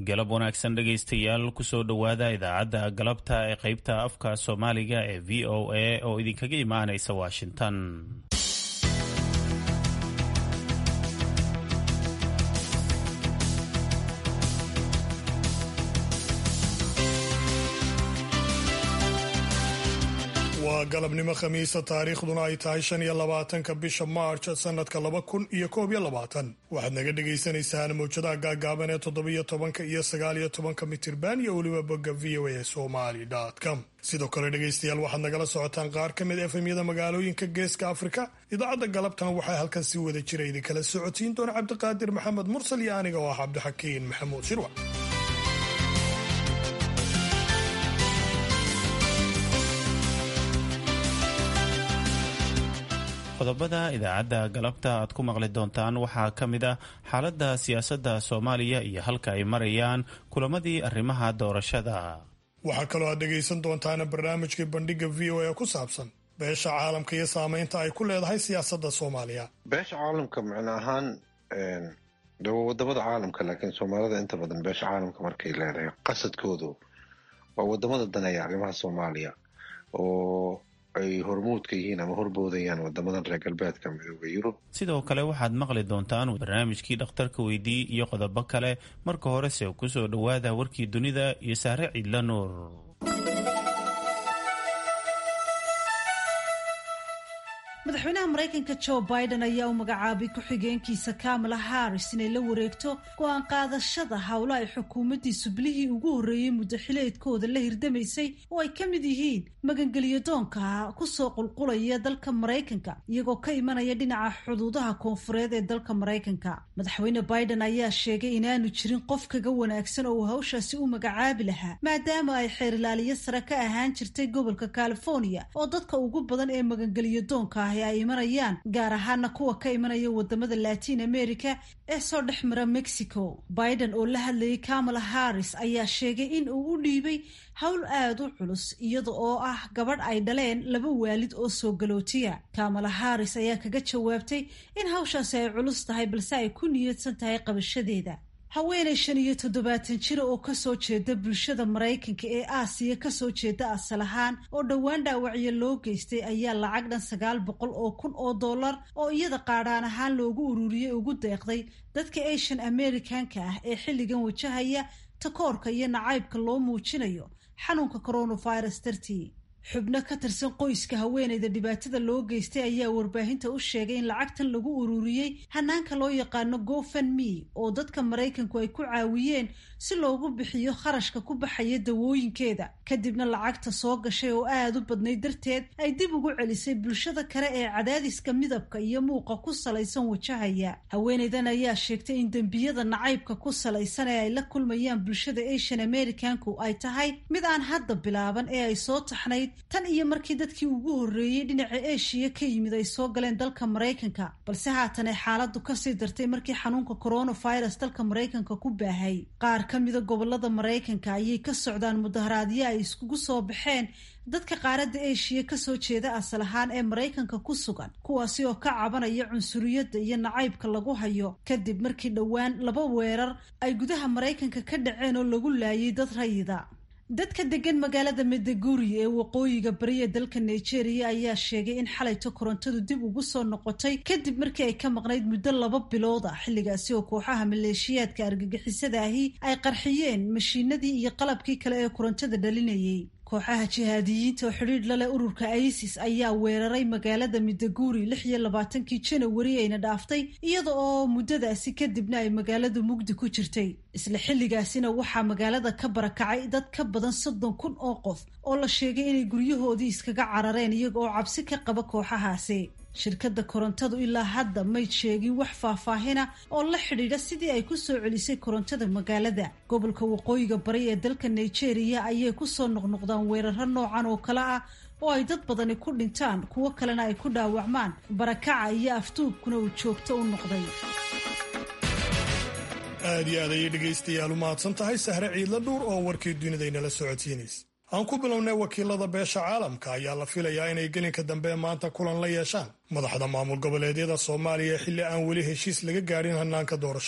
galab wanaagsan dhegaystayaal kusoo dhowaada idaacadda galabta ee qaybta afka soomaaliga ee v o a oo idinkaga imaanaysa washington waa galabnimo khamiisa taariikhduna ay tahay shan iyo labaatanka bisha maarj sanadka laba kun iyo koob iyo labaatan waxaad naga dhagaysanaysaan mawjadaha gaagaaban ee toddobiyo tobanka iyo sagaal iyo tobanka mitirban iyo weliba bogga v o a somali com sidoo kale dhegaystayaal waxaad nagala socotaan qaar ka mid efemyada magaalooyinka geeska afrika idaacadda galabtan waxaa halkan si wada jira idinkala socotiin doona cabdiqaadir maxamed mursal iyo aniga oo ah cabdixakiin maxamuud shirwac qodobada idaacadda galabta aad ku maqli doontaan waxaa ka mid ah xaaladda siyaasadda soomaaliya iyo halka ay marayaan kulamadii arrimaha doorashada waxaa kaloo aad dhegaysan doontaan barnaamijkii bandhiga v o a ku saabsan beesha caalamka iyo saameynta ay ku leedahay siyaasadda soomaaliya beesha caalamka macno ahaan de waa wadamada caalamka laakiin soomaalida inta badan beesha caalamka markay leedahay qasadkoodu waa wadamada daneeya arrimaha soomaaliya oo ay hormuudka yihiin ama horboodayaan wadamadan reer galbeedka midooda yurub sidoo kale waxaad maqli doontaan barnaamijkii dhakhtarka weydii iyo qodobo kale marka horese kusoo dhowaada warkii dunida iyo saare ciidla nuur madaxweynaha maraykanka jo biden ayaa u magacaabay ku-xigeenkiisa kamala harris inay la wareegto go-aan qaadashada howlo ay xukuumaddiisu bilihii ugu horreeyey muddo xileedkooda la hirdamaysay oo ay ka mid yihiin magangeliyo doonka kusoo qulqulaya dalka maraykanka iyagoo ka imanaya dhinaca xuduudaha koonfureed ee dalka maraykanka madaxweyne biden ayaa sheegay inaanu jirin qof kaga wanaagsan oo uu hawshaasi u magacaabi lahaa maadaama ay xeerilaaliyo sare ka ahaan jirtay gobolka california oo dadka ugu badan ee magangeliyo doonka ay imanayaan gaar ahaana kuwa ka imanaya wadamada latin america ee soo dhex mara mexico biden oo la hadlayay kamala harris ayaa sheegay in uu u dhiibay howl aada u culus iyada oo ah gabadh ay dhaleen laba waalid oo soo galootiya kamala harris ayaa kaga jawaabtay in hawshaasi ay culus tahay balse ay ku niyadsan tahay qabashadeeda haweenay shan iyo toddobaatan jira oo kasoo jeeda bulshada maraykanka ee aasiya kasoo jeeda asal ahaan oo dhowaan dhaawacyo loo geystay ayaa lacag dhan sagaal boqol oo kun oo dollar oo iyada qaadhaan ahaan loogu ururiyey ugu deeqday dadka asian americanka ah ee xilligan wajahaya takoorka iyo nacaybka loo muujinayo xanuunka coronavirus dartii xubno ka tirsan qoyska haweenayda dhibaatada loo geystay ayaa warbaahinta u sheegay in lacagtan lagu ururiyey hanaanka loo yaqaano gofenme oo dadka maraykanku ay ku caawiyeen si loogu bixiyo kharashka ku baxaya dawooyinkeeda kadibna lacagta soo gashay oo aada u badnayd darteed ay dib ugu celisay bulshada kale ee cadaadiska midabka iyo muuqa ku salaysan wajahaya haweenaydan ayaa sheegtay in dembiyada nacaybka ku salaysan ee ay la kulmayaan bulshada asian americanku ay tahay mid aan hadda bilaaban ee ay soo taxnayd tan iyo markii dadkii ugu horreeyey dhinaca eshiya ka yimid ay soo galeen dalka maraykanka balse haatan ay xaaladdu kasii dartay markii xanuunka coronavirus dalka maraykanka ku baahay qaar ka mida gobolada maraykanka ayay ka socdaan mudaharaadyo ay iskugu soo baxeen dadka qaaradda eshiya kasoo jeeda asal ahaan ee maraykanka ku sugan kuwaasi oo ka cabanaya cunsuriyadda iyo nacaybka lagu hayo kadib markii dhowaan laba weerar ay gudaha maraykanka ka dhaceen oo lagu laayay dad rayida dadka degan magaalada medeguri ee waqooyiga bari ee dalka nigeria ayaa sheegay in xalayto korontadu dib ugu soo noqotay kadib markii ay ka maqnayd muddo laba bilood ah xilligaasi oo kooxaha maleeshiyaadka argagixisada ahi ay qarxiyeen mashiinadii iyo qalabkii kale ee korontada dhalinayay kooxaha jihaadiyiinta oo xidhiidh la leh ururka isis ayaa weeraray magaalada midaguri lix iyo labaatankii janawari ayna dhaaftay iyada oo muddadaasi kadibna ay magaaladu mugdi ku jirtay isla xilligaasina waxaa magaalada ka barakacay dad ka badan soddon kun oo qof oo la sheegay inay guryahoodii iskaga carareen iyaga oo cabsi ka qaba kooxahaasi shirkadda korontadu ilaa hadda may sheegin wax faahfaahina oo la xidhiidha sidii ay ku soo celisay korontada magaalada gobolka waqooyiga bari ee dalka nigeria ayay kusoo noqnoqdaan weeraro noocan oo kale ah oo ay dad badani ku dhintaan kuwo kalena ay ku dhaawacmaan barakaca iyo aftuubkuna uu joogto u noqday aad iyo aad ayay dhegaystayaal u mahadsan tahay sahre ciidla dhuur oo warkii dunidaynala socodsiinaysa aan ku bilownay wakiilada beesha caalamka ayaa la filayaa inay gelinka dambe maanta kulan la yeeshaan madaxda maamul goboleedyada soomaaliya xilli aan weli heshiis laga gaadhin hannaanka doorashada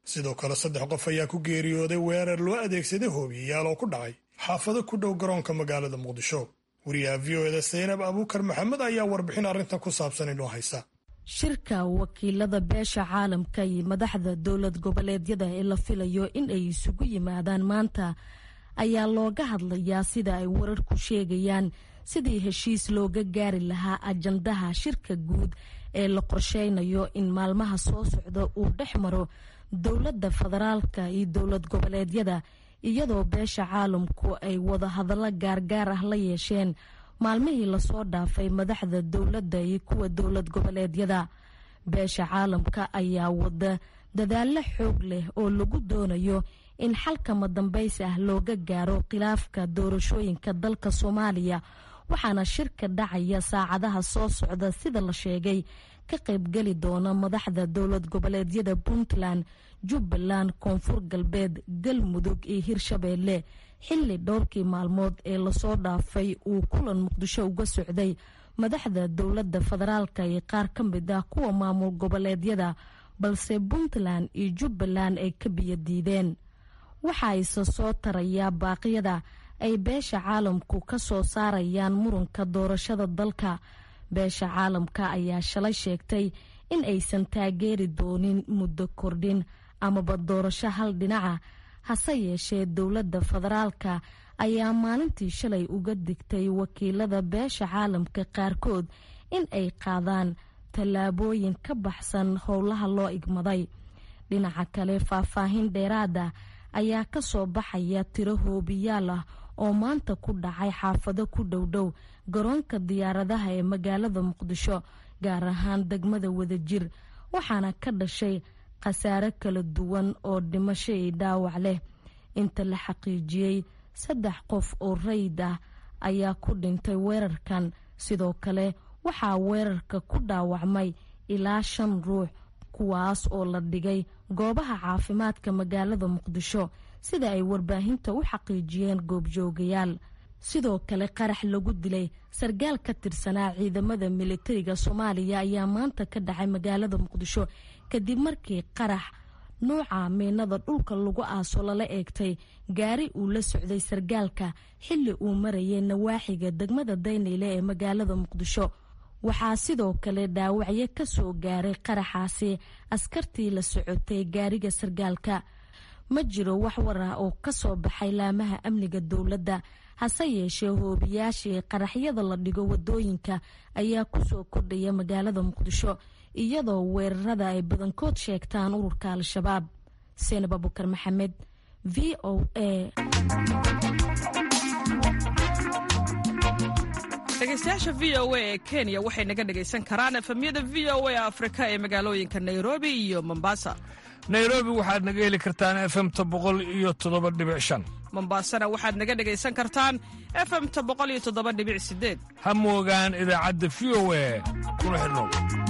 sidoo kale saddex qof ayaa ku geeriyooday weerar loo adeegsaday hoobiyayaal oo ku dhacay xaafado ku dhow garoonka magaalada muqdisho wariyaha v o eda saynab abuukar maxamed ayaa warbixin arrintan ku saabsan inoo haysa shirka wakiilada beesha caalamka iyo madaxda dowlad goboleedyada ee la filayo in ay isugu yimaadaan maanta ayaa looga hadlayaa sida ay wararku sheegayaan sidii heshiis looga gaari lahaa ajandaha shirka guud ee la qorsheynayo in maalmaha soo socda uu dhex maro dowladda federaalka iyo dowlad goboleedyada iyadoo beesha caalamku ay wadahadallo gaargaar ah la yeesheen maalmihii lasoo dhaafay madaxda dowladda iyo kuwa dowlad goboleedyada beesha caalamka ayaa wada dadaallo xoog leh oo lagu doonayo in xalkama dambays ah looga gaaro khilaafka doorashooyinka dalka soomaaliya waxaana shirka dhacaya saacadaha soo socda sida la sheegay ka qaybgeli doona madaxda dowlad goboleedyada puntland jubbaland koonfur galbeed galmudug iyo hirshabeelle xilli dhowrkii maalmood ee lasoo dhaafay uu kulan muqdisho uga socday madaxda dowladda federaalka iyo qaar ka mid ah kuwa maamul goboleedyada balse puntland iyo jubbaland ay ka biyadiideen waxaa isa soo tarayaa baaqyada ay beesha caalamku ka soo saarayaan muranka doorashada dalka beesha caalamka ayaa shalay sheegtay in aysan taageeri doonin muddo kordhin amaba doorasho hal dhinaca hase yeeshee dowladda federaalka ayaa maalintii shalay uga digtay wakiilada beesha caalamka qaarkood in ay qaadaan tallaabooyin ka baxsan howlaha loo igmaday dhinaca kale faahfaahin dheeraada ayaa ka soo baxaya tiro hoobiyaal ah oo maanta ku dhacay xaafado ku dhowdhow garoonka diyaaradaha ee magaalada muqdisho gaar ahaan degmada wadajir waxaana ka dhashay khasaare kala duwan oo dhimasho iyo dhaawac leh inta la xaqiijiyey saddex qof oo rayid ah ayaa ku dhintay weerarkan sidoo kale waxaa weerarka ku dhaawacmay ilaa shan ruux kuwaas oo la dhigay goobaha caafimaadka magaalada muqdisho sida ay warbaahinta u xaqiijiyeen goobjoogayaal sidoo kale qarax lagu dilay sargaal ka tirsanaa ciidamada militariga soomaaliya ayaa maanta ka dhacay magaalada muqdisho kadib markii qarax nuuca miinada dhulka lagu aaso lala eegtay gaari uu la socday sargaalka xilli uu marayay nawaaxiga degmada daynayle ee magaalada muqdisho waxaa sidoo kale dhaawacyo ka soo gaaray qaraxaasi askartii la socotay gaariga sargaalka ma jiro wax war ah oo ka soo baxay laamaha amniga dowladda hase yeeshee hoobiyaashii qaraxyada la dhigo wadooyinka ayaa kusoo kordhaya magaalada muqdisho iyadoo weerarada ay badankood sheegtaan ururka al-shabaab seenab abukar maxamed v o a dhegeystayaasha v o a ee kenya waxay naga dhegaysan karaan efemyada v o a afrika ee magaalooyinka nairobi iyo mombasa nairobi waxaad naga heli kartaan efemta boqol iyo toddoba dhibic shan mombasana waxaad naga dhegaysan kartaan efemta boqol iyo toddoba dhibic sideed ha moogaan idaacadda v o a kuna xidhnow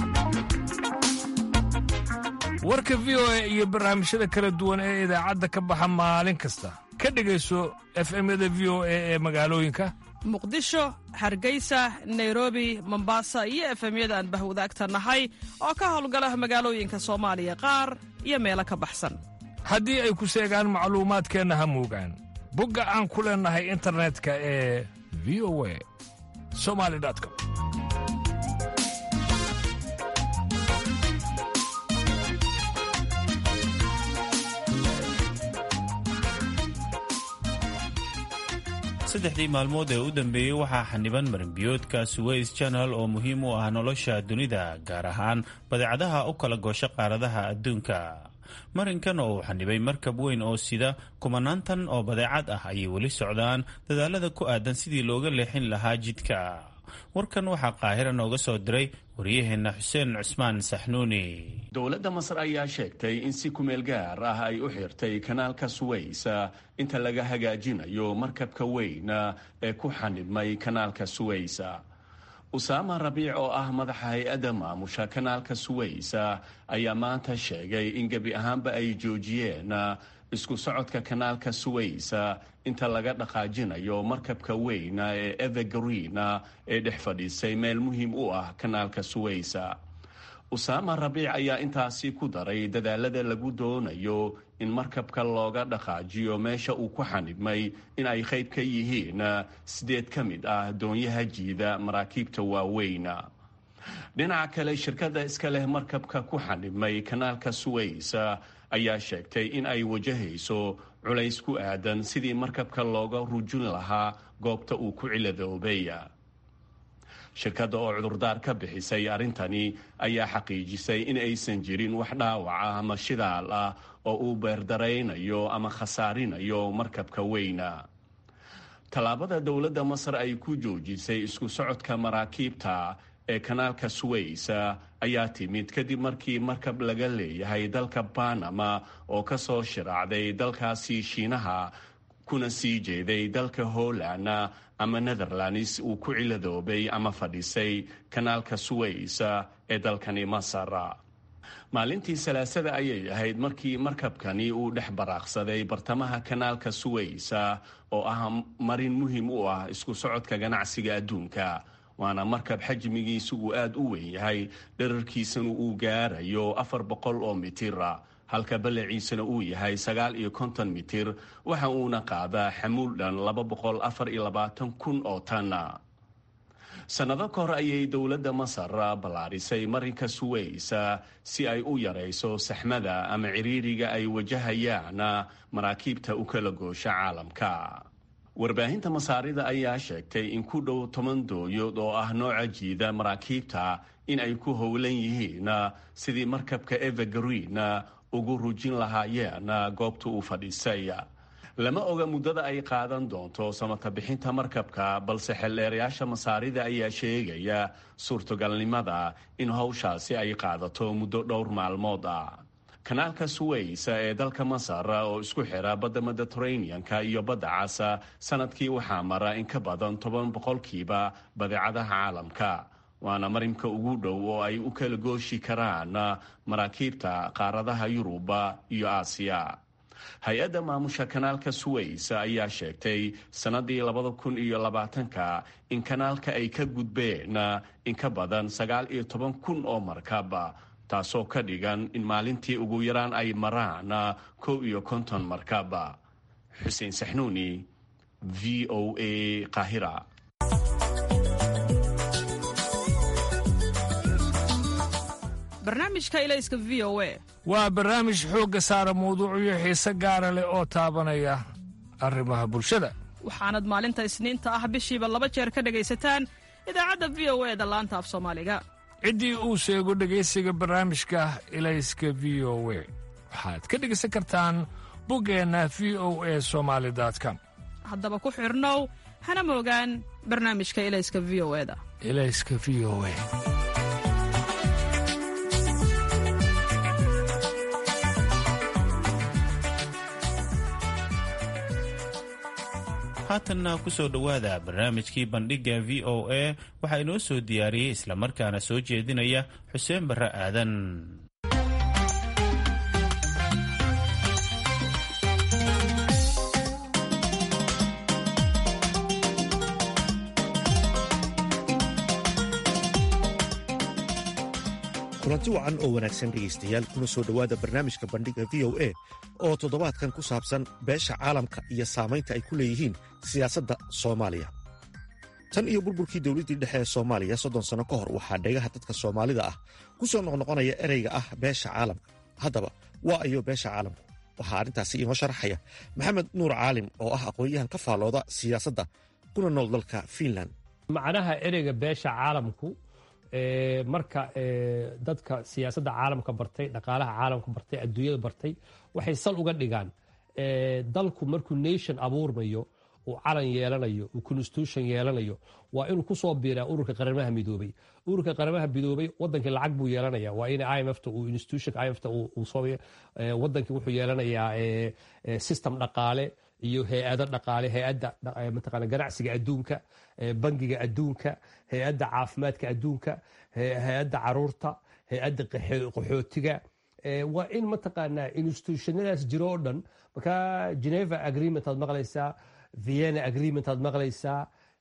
warka v o a iyo barnaamijyada kala duwan ee idaacadda ka baxa maalin kasta ka dhegayso efemyada v o a ee magaalooyinka muqdisho hargeysa nairobi mombasa iyo efemyada aan bahwadaagta nahay oo ka howlgala magaalooyinka soomaaliya qaar iyo meelo ka baxsan haddii ay ku seegaan macluumaadkeenna ha moogaan bogga aan ku leennahay internetka ee v o a somali com saddexdii maalmood ee u dambeeyey waxaa xaniban marinbiyoodka suweys janal oo muhiim u ah nolosha dunida gaar ahaan badeecadaha u kala goosho qaaradaha adduunka marinkan oo uu xanibay markab weyn oo sida kumanaantan oo badeecad ah ayay weli socdaan dadaalada ku aadan sidii looga leexin lahaa jidka warkan waxaa qaahira nooga soo diray wariyaheenna xuseen cusmaan saxnuuni dowladda masar ayaa sheegtay in si kumeel gaar ah ay u xirtay kanaalka suweys inta laga hagaajinayo markabka weyn ee ku xanibmay kanaalka suweys usaama rabiic oo ah madaxa hay-adda maamusha kanaalka suweys ayaa maanta sheegay in gebi ahaanba ay joojiyeen isku socodka kanaalka suweys inta laga dhaqaajinayo markabka weyn ee evergreen ee dhex fadhiisay meel muhiim u ah kanaalka suweys usaama rabiic ayaa intaasi ku daray dadaalada lagu doonayo in markabka looga dhaqaajiyo meesha uu ku xanibmay in ay qayb ka yihiin sideed ka mid ah doonyaha jiida maraakiibta waaweyn dhinaca kale shirkadda iska leh markabka ku xanibmay kanaalka suways ayaa sheegtay in ay wajahayso culays ku aadan sidii markabka looga rujin lahaa goobta uu ku ciladoobay shirkadda oo cudurdaar ka bixisay arrintani ayaa xaqiijisay in aysan jirin wax dhaawac ah ama shidaal ah oo uu beerdaraynayo ama khasaarinayo markabka weyna tallaabada dowladda masar ay ku joojisay isku socodka maraakiibta ee kanaalka suways ayaa timid kadib markii markab laga leeyahay dalka banama oo ka soo shiraacday dalkaasi shiinaha kuna sii jeeday dalka holland ama netherlands uu ku ciladoobay ama fadhisay kanaalka suways ee dalkani masar maalintii salaasada ayay ahayd markii markabkani uu dhex baraaqsaday bartamaha kanaalka suways oo ah marin muhiim u ah isku socodka ganacsiga adduunka waana markab xajmigiisu uu aada u weyn yahay dherarkiisana uu gaarayo afar boqol oo mitir halka ballaciisana uu yahay sagaal iyo konton mitir waxa uuna qaadaa xamuul dhan laba boqol afar iyo labaatan kun oo tanna sannado ka hor ayay dowladda masar ballaarisay marinka suways si ay u yarayso saxmada ama ciriiriga ay wajahayaan maraakiibta u kala goosha caalamka warbaahinta masaarida ayaa sheegtay in ku dhow toban dooyood oo ah nooca jiida maraakiibta in ay ku howlan yihiin sidii markabka evergreen ugu rujin lahaayeen goobta uu fadhiisay lama oga muddada ay qaadan doonto samata bixinta markabka balse xeldheerayaasha masaarida ayaa sheegaya suurtogalnimada in howshaasi ay qaadato muddo dhowr maalmood ah kanaalka suways ee dalka masar oo isku xira badda mediteraneanka iyo badda cas sanadkii waxaa mara in ka badan toban boqolkiiba badeecadaha caalamka waana marinka ugu dhow oo ay u kala gooshi karaan maraakiibta qaaradaha yuruba iyo aasiya hay-adda maamusha kanaalka suways ayaa sheegtay sannadii labada kun iyo labaatanka in kanaalka ay ka gudbeen in ka badan sagaal iyo toban kun oo markab taasoo ka dhigan in maalintii ugu yaraan ay maraan kow iyo konton markab xuseen saxnuuni v o a qaahira barnaamijka ilayska v o a waa barnaamij xoogga saara mawduucyo xiise gaara leh oo taabanaya arrimaha bulshada waxaanad maalinta isniinta ah bishiiba laba jeer ka dhegaysataan idaacadda v o e da laanta af soomaaliga ciddii uu sheego dhegaysiga barnaamijka ilayska v o we waxaad ka dhegaysan kartaan buggeenna v o e somaali com haddaba ku xidhnow hana moogaan barnaamijka ilayska v o e da ilayska v o e haatanna ku soo dhowaada barnaamijkii bandhigga v o a waxaa inoo soo diyaariyey islamarkaana soo jeedinaya xuseen barre aadan kulanti wacan oo wanaagsan dhegaystayaal kuna soo dhowaada barnaamijka bandhigga v o a oo toddobaadkan ku saabsan beesha caalamka iyo saamaynta ay ku leeyihiin siyaasadda soomaaliya tan iyo burburkii dowladdii dhexe ee soomaaliya soddon sanno ka hor waxaa dhegaha dadka soomaalida ah ku soo noqnoqonaya ereyga ah beesha caalamka haddaba waa ayo beesha caalamku waxaa arrintaasi inoo sharaxaya maxamed nuur caalim oo ah aqoon-yahan ka faallooda siyaasadda kuna nool dalka fiinland macnaha ereyga beesha caalamku marka dadka siyaasadda caalamka bartay dhaqaalaha caalamka bartay adduunyada bartay waxay sal uga dhigaan dalku markuu nation abuurmayo uu calan yeelanayo uu constitution yeelanayo waa inuu ku soo biiraa ururka qaramaha midoobay ururka qaramaha midoobay wadankii lacag buu yeelanaya waa in imfta uu institutionka imfta uu soo wadankii wuxuu yeelanayaa system dhaqaale iyo hay-ado dhaqaale hay-adda mataqaana ganacsiga adduunka bangiga adduunka hay-adda caafimaadka adduunka hay-adda caruurta hay-adda qaxootiga waa in mataqaanaa institutionadaas jiro oo dhan marka geneva agreement aad maqlaysaa vienna agreement aad maqlaysaa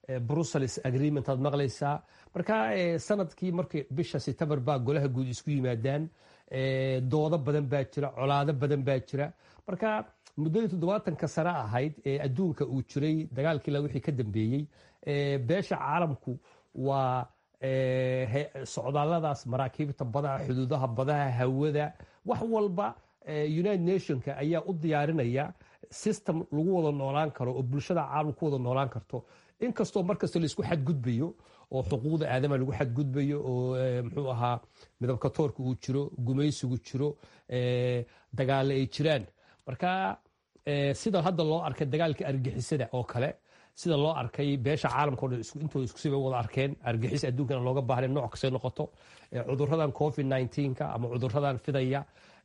brussels agreement aad maqlaysaa marka sanadkii markii bisha september baa golaha guud isku yimaadaan doodo badan baa jira colaado badan baa jira marka muddadii toddobaatanka sano ahayd ee adduunka uu jiray dagaalkii la wixii ka dambeeyey beesha caalamku waa socdaalladaas maraakiibta badaha xuduudaha badaha hawada wax walba united nationka ayaa u diyaarinaya system lagu wada noolaan karo oo bulshada caalamka ku wada noolaan karto inkastoo markasta laisku xadgudbayo oo xuquuqda aadama lagu xadgudbayo oo muxuu ahaa midabka toorka uu jiro gumaysigu jiro dagaale ay jiraan marka sida hadda loo arkay dagaalkii argixisada oo kale sida loo arkay beesha caalamka o dhan intooda iskusiba wada arkeen argixis adduunkana looga baahna nooc kastay noqoto cuduradan covid nka ama cuduradan fidaya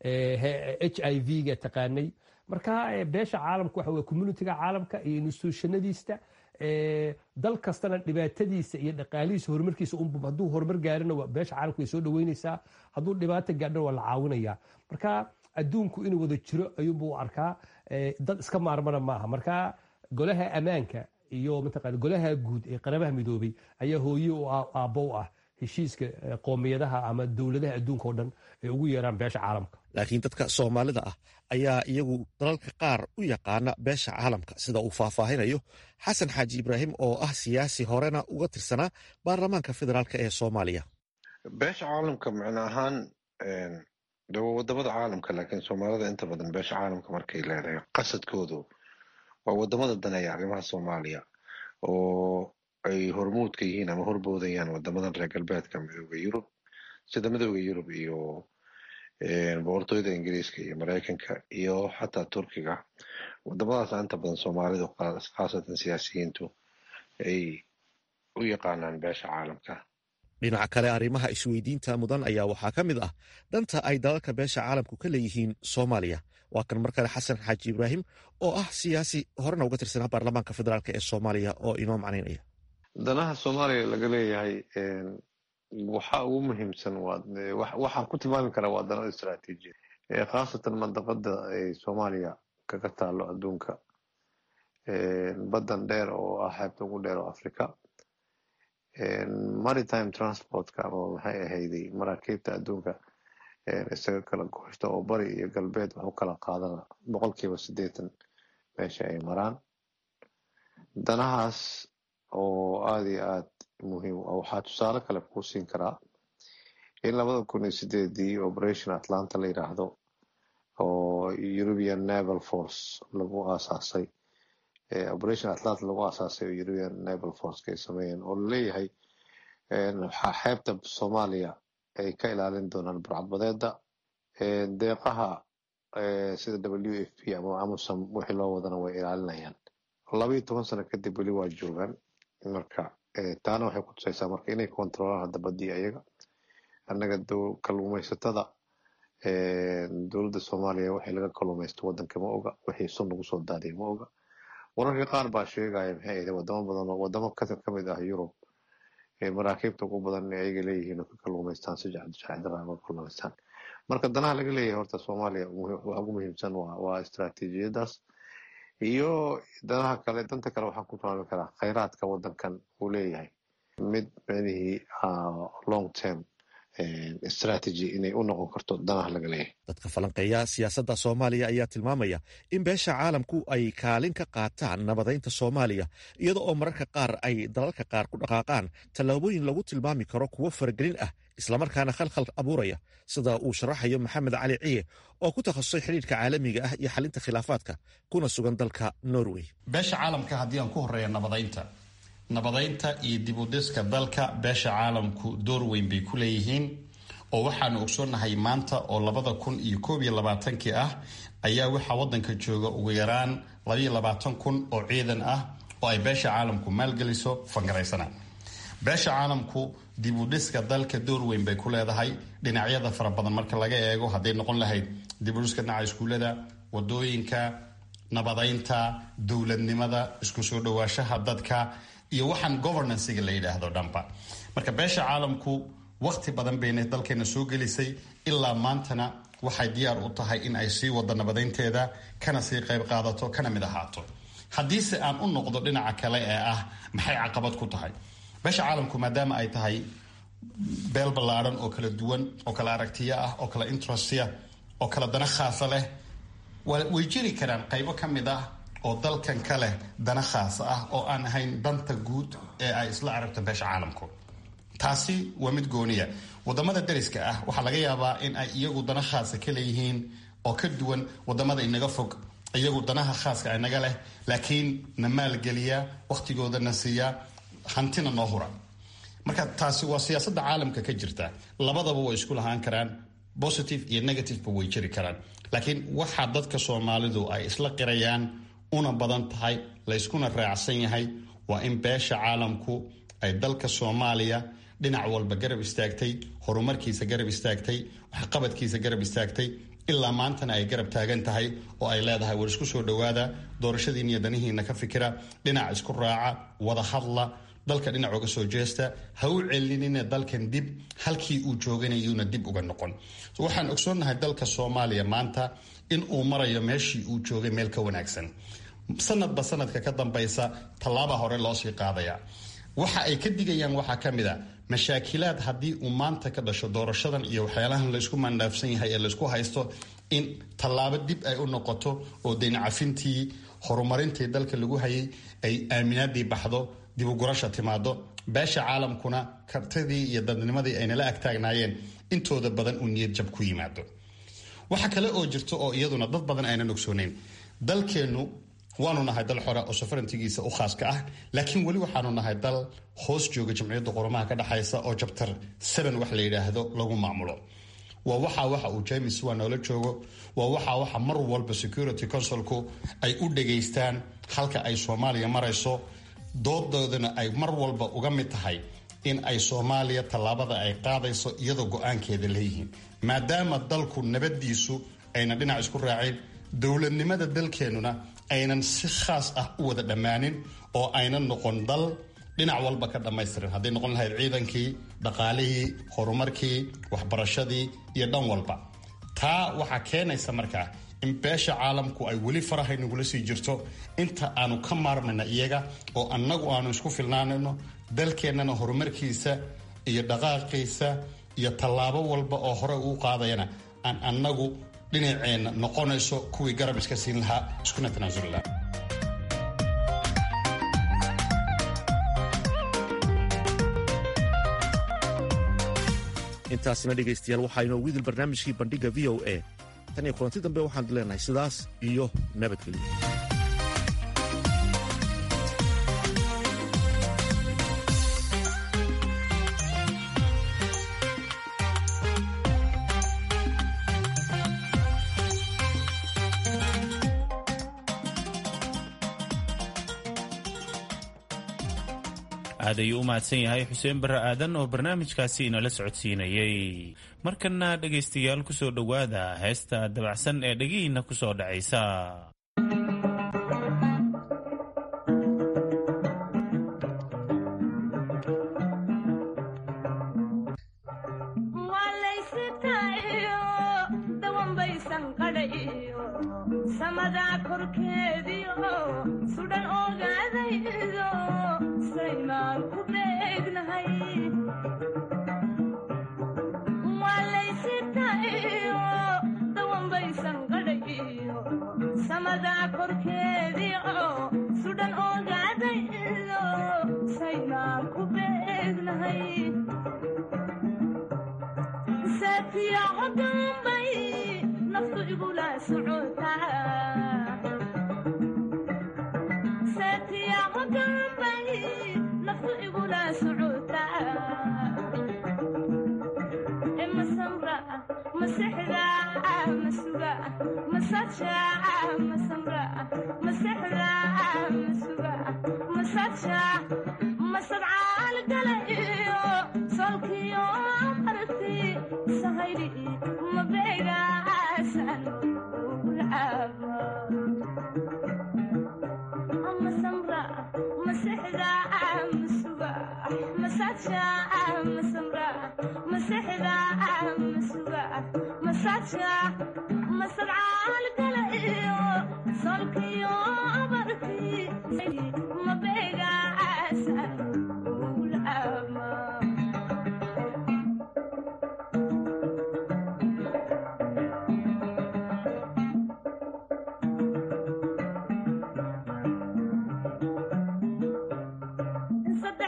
h i v-ga taqaanay marka beesha caalamka waxa wey communitiga caalamka iyo institutionadiista dal kastana dhibaatadiisa iyo dhaqaalihiisa horumarkiisa unbu hadduu horumar gaarina beesha caalamka way soo dhaweynaysaa hadduu dhibaato gaadhana waa la caawinaya marka adduunku inuu wada jiro ayuunbuu arkaa dad iska maarmana maaha marka golaha ammaanka iyo mataqana golaha guud ee qarabaha midoobay ayaa hooye u aabbow ah heshiiska qoomiyadaha ama dowladaha adduunka oo dhan ay ugu yeeraan beesha caalamka laakiin dadka soomaalida ah ayaa iyagu dalalka qaar u yaqaana beesha caalamka sida uu faahfaahinayo xasan xaaji ibraahim oo ah siyaasi horena uga tirsanaa baarlamaanka federaalk ee soomaaliya beesha caalamka macno ahaan de waa wadamada caalamka laakiin soomaalida inta badan beesha caalamka markay leedahay qasadkoodu waa wadamada daneeya arrimaha soomaaliya oo ay hormuudka yihiin ama horboodayaan wadamadan reer galbeedka midooda yurub sida midooda yurub iyo boqortooyada ingiriiska iyo mareykanka iyo xataa turkiga wadamadaas inta badan soomaalidu khaasatan siyaasiyiintu ay u yaqaanaan beesha caalamka dhinaca kale arrimaha isweydiinta mudan ayaa waxaa ka mid ah dhanta ay dalalka beesha caalamku ka leeyihiin soomaaliya waa kan mar kale xasan xaaji ibraahim oo ah siyaasi horena uga tirsanaa baarlamaanka federaalk ee soomaaliya oo inoo macnaynaya danaha soomaaliya laga leeyahay waxa ugu muhiimsan waxaan ku tilmaami karaa waa dano istraatiijiya khaasatan mandaqada ay soomaaliya kaga taalo adduunka baddan dheer oo ah xeebta ugu dheer oo africa maritime transportka ama maxay ahayday maraakiibta adduunka isaga kala gooshta oo bari iyo galbeed wax u kala qaadana boqolkiiba siddeetan meesha ay maraan danahaas oo aada iyo aad muhiim waxaa tusaale kale kuu siin karaa in labada kun iyo sideedii operation atlanta la yidhaahdo oo european naval force lagu aasaasay operation atlanta lagu aasaasay oo european naval forceka ay sameeyeen oo laleeyahay xeebta soomaaliya ay ka ilaalin doonaan burcadbadeeda deeqaha sida w f p ama amusom wixii loo wadana way ilaalinayaan labaiyo toban sano kadib weli waa joogaan marka taana waxay ku tusaysaa marka inay kontrolaan hadda badii ayaga annaga kalluumaysatada dowladda soomaaliya waxay laga kalluumaysto waddanka ma oga wixii sun lagu soo daadiya ma oga wararka qaar baa sheegaya maxay ahayd wadamo badan oo wadamo ka mid ah yurub maraakiibta ugu badan ay ayaga leeyihiin oo ka kalluumaystaan si jacdara uga kalluumaystaan marka danaha laga leeyahay horta soomaaliya waxa ugu muhiimsan waa istaraatiijiyadaas iyo danaha kale danta kale waxaan ku tilmaami karaa khayraadka waddankan uu leeyahay mid micnihii long term strategy inay u noqon karto danaha laga leeyahay dadka falanqeeya siyaasadda soomaaliya ayaa tilmaamaya in beesha caalamku ay kaalin ka qaataan nabadaynta soomaaliya iyada oo mararka qaar ay dalalka qaar ku dhaqaaqaan tallaabooyin lagu tilmaami karo kuwo faragelin ah islamarkaana khalkhal abuuraya sida uu sharaxayo maxamed cali ciye oo ku takhasusay xidhiirka caalamiga ah iyo xalinta khilaafaadka kuna sugan dalka norway beesha caalamka haddii aan ku horeeya nabadaynta nabadaynta iyo dibudhiska dalka beesha caalamku door weyn bay ku leeyihiin oo waxaanu ogsoonnahay maanta oo labada kun iyo koob iyo labaatankii ah ayaa waxaa waddanka jooga ugu yaraan labaiyo labaatan kun oo ciidan ah oo ay beesha caalamku maalgeliso fangaraysana beesha caalamku dibudhiska dalka door weyn bay ku leedahay dhinacyada fara badan marka laga eego hadday noqon lahayd dibudhiska dhinaca iskuullada wadooyinka nabadaynta dowladnimada isku soo dhawaashaha dadka iyo waxaan governancega la yidhaahdo dhanba marka beesha caalamku waqti badan bayna dalkeena soo gelisay ilaa maantana waxay diyaar u tahay in ay sii wado nabadaynteeda kana sii qayb qaadato kana mid ahaato haddiise aan u noqdo dhinaca kale ee ah maxay caqabad ku tahay beesha caalamku maadaama ay tahay beel ballaadhan oo kala duwan oo kala aragtiyo ah oo kala interestya oo kala dana khaasa leh way jiri karaan qaybo ka mid ah oo dalkan ka leh dana khaasa ah oo aan ahayn danta guud ee ay isla aragto beesha caalamku taasi waa mid gooniya wadamada dariska ah waxaa laga yaabaa in ay iyagu dana khaasa ka leeyihiin oo ka duwan wadamada inaga fog iyagu danaha khaaska inaga leh laakiin na maalgeliya wakhtigooda na siiya hantina noo hura marka taasi waa siyaasadda caalamka ka jirta labadaba way isku lahaan karaan positive iyo negativeba way jiri karaan laakiin waxaa dadka soomaalidu ay isla qirayaan una badan tahay layskuna raacsan yahay waa in beesha caalamku ay dalka soomaaliya dhinac walba garab istaagtay horumarkiisa garab istaagtay waxqabadkiisa garab istaagtay ilaa maantana ay garab taagan tahay oo ay leedahay war isku soo dhowaada doorashadiin iyo danihiina ka fikira dhinac isku raaca wada hadla dalka dhinac uga soo jeesta ha u celinina dalkan dib halkii uu jooganayuuna dib uga noqon waxaan ogsoonnahay dalka soomaaliya maanta in uu marayo meeshii uu joogay meel ka wanaagsan sanadba sanadka ka dambaysa tallaaba hore loosii qaadaya waxa ay ka digayaan waxaa ka mid a mashaakilaad haddii uu maanta ka dhasho doorashadan iyo waxyaalahan laysku mandhaafsan yahay ee laysku haysto in tallaabo dib ay u noqoto oo daynacafintii horumarintii dalka lagu hayay ay aaminaadii baxdo dib ugurasha timaado beesha caalamkuna kartidii iyo dadnimadii aynala agtaagnaayeen intooda badan uu niyad jab ku yimaado waxa kale oo jirto oo iyaduna dad badan aynan ogsooneyn dalkeennu waanu nahay dal xore oo safarantigiisa u khaaska ah laakiin weli waxaanu nahay dal hoos jooga jamciyadda qurumaha ka dhexaysa oo jabtar seven wax la yidhaahdo lagu maamulo waa waxa waxa uu james waa noola joogo waa waxa waxa mar walba security councilku ay u dhageystaan halka ay soomaaliya marayso doodoodana ay mar walba uga mid tahay in ay soomaaliya tallaabada ay qaadayso iyadoo go-aankeeda leeyihiin maadaama dalku nabadiisu ayna dhinac isku raacin dowladnimada dalkeennuna aynan si khaas ah u wada dhammaanin oo aynan noqon dal dhinac walba ka dhammaystiran hadday noqon lahayd ciidankii dhaqaalihii horumarkii waxbarashadii iyo dhan walba taa waxaa keenaysa markaa in beesha caalamku ay weli farahay nagula sii jirto inta aanu ka maarmayna iyaga oo annagu aanu isku filnaanayno dalkeennana horumarkiisa iyo dhaqaaqiisa iyo tallaabo walba oo hore uu qaadayana aan annagu dhinaceenna noqonayso kuwii garab iska siin lahaa iskuna tanaasuli lahaa intaasina dhegaystayaal waxaa inoogu idil barnaamijkii bandhigga v o a tan iyo kulanti dambe waxaan leenahay sidaas iyo nabadgelyo aad ayuu u mahadsan yahay xuseen barre aadan oo barnaamijkaasi inala socodsiinayey markana dhegaystayaal ku soo dhowaada heesta dabacsan ee dhegihiinna ku soo dhacaysa masad caalgala iyo solkiyo barkii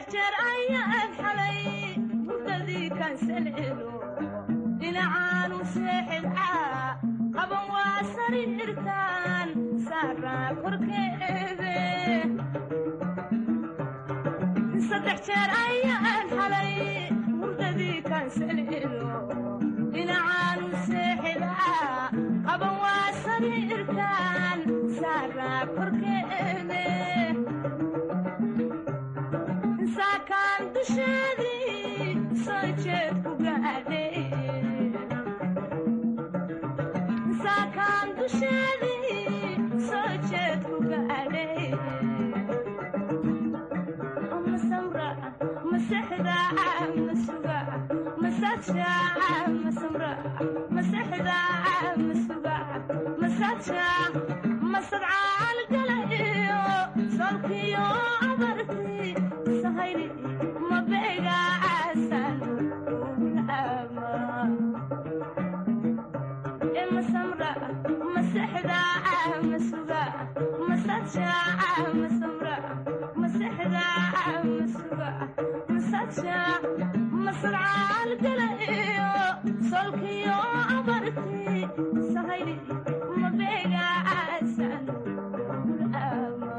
jeer ayaan xalay hurdadii kaansalelo dhinacaanu seexidcaa qaban waa sariirtaan saaraa korkeede saddex jeer ayaan xalay hurdadii kaansalelo dhinacaanu seexidcaa qaban waa sariirtaan saaraa korkeede saakaan dusheedii soo jeed ku gaadhay saakaan dusheedii soo jeed ku gaadhay ma samra ma sexda ma suga ma saja ma samra ma sexda ma suga ma saja ma sadcaal gala iyo solkiyo abarti sahayli ma beega aasan ama e ma samra ma sexda ma suga ma saja ma samra ma sexda ma suga ma saja ma sadcaal gala iyo solkiyo abarti sahayli ma beega aasan ama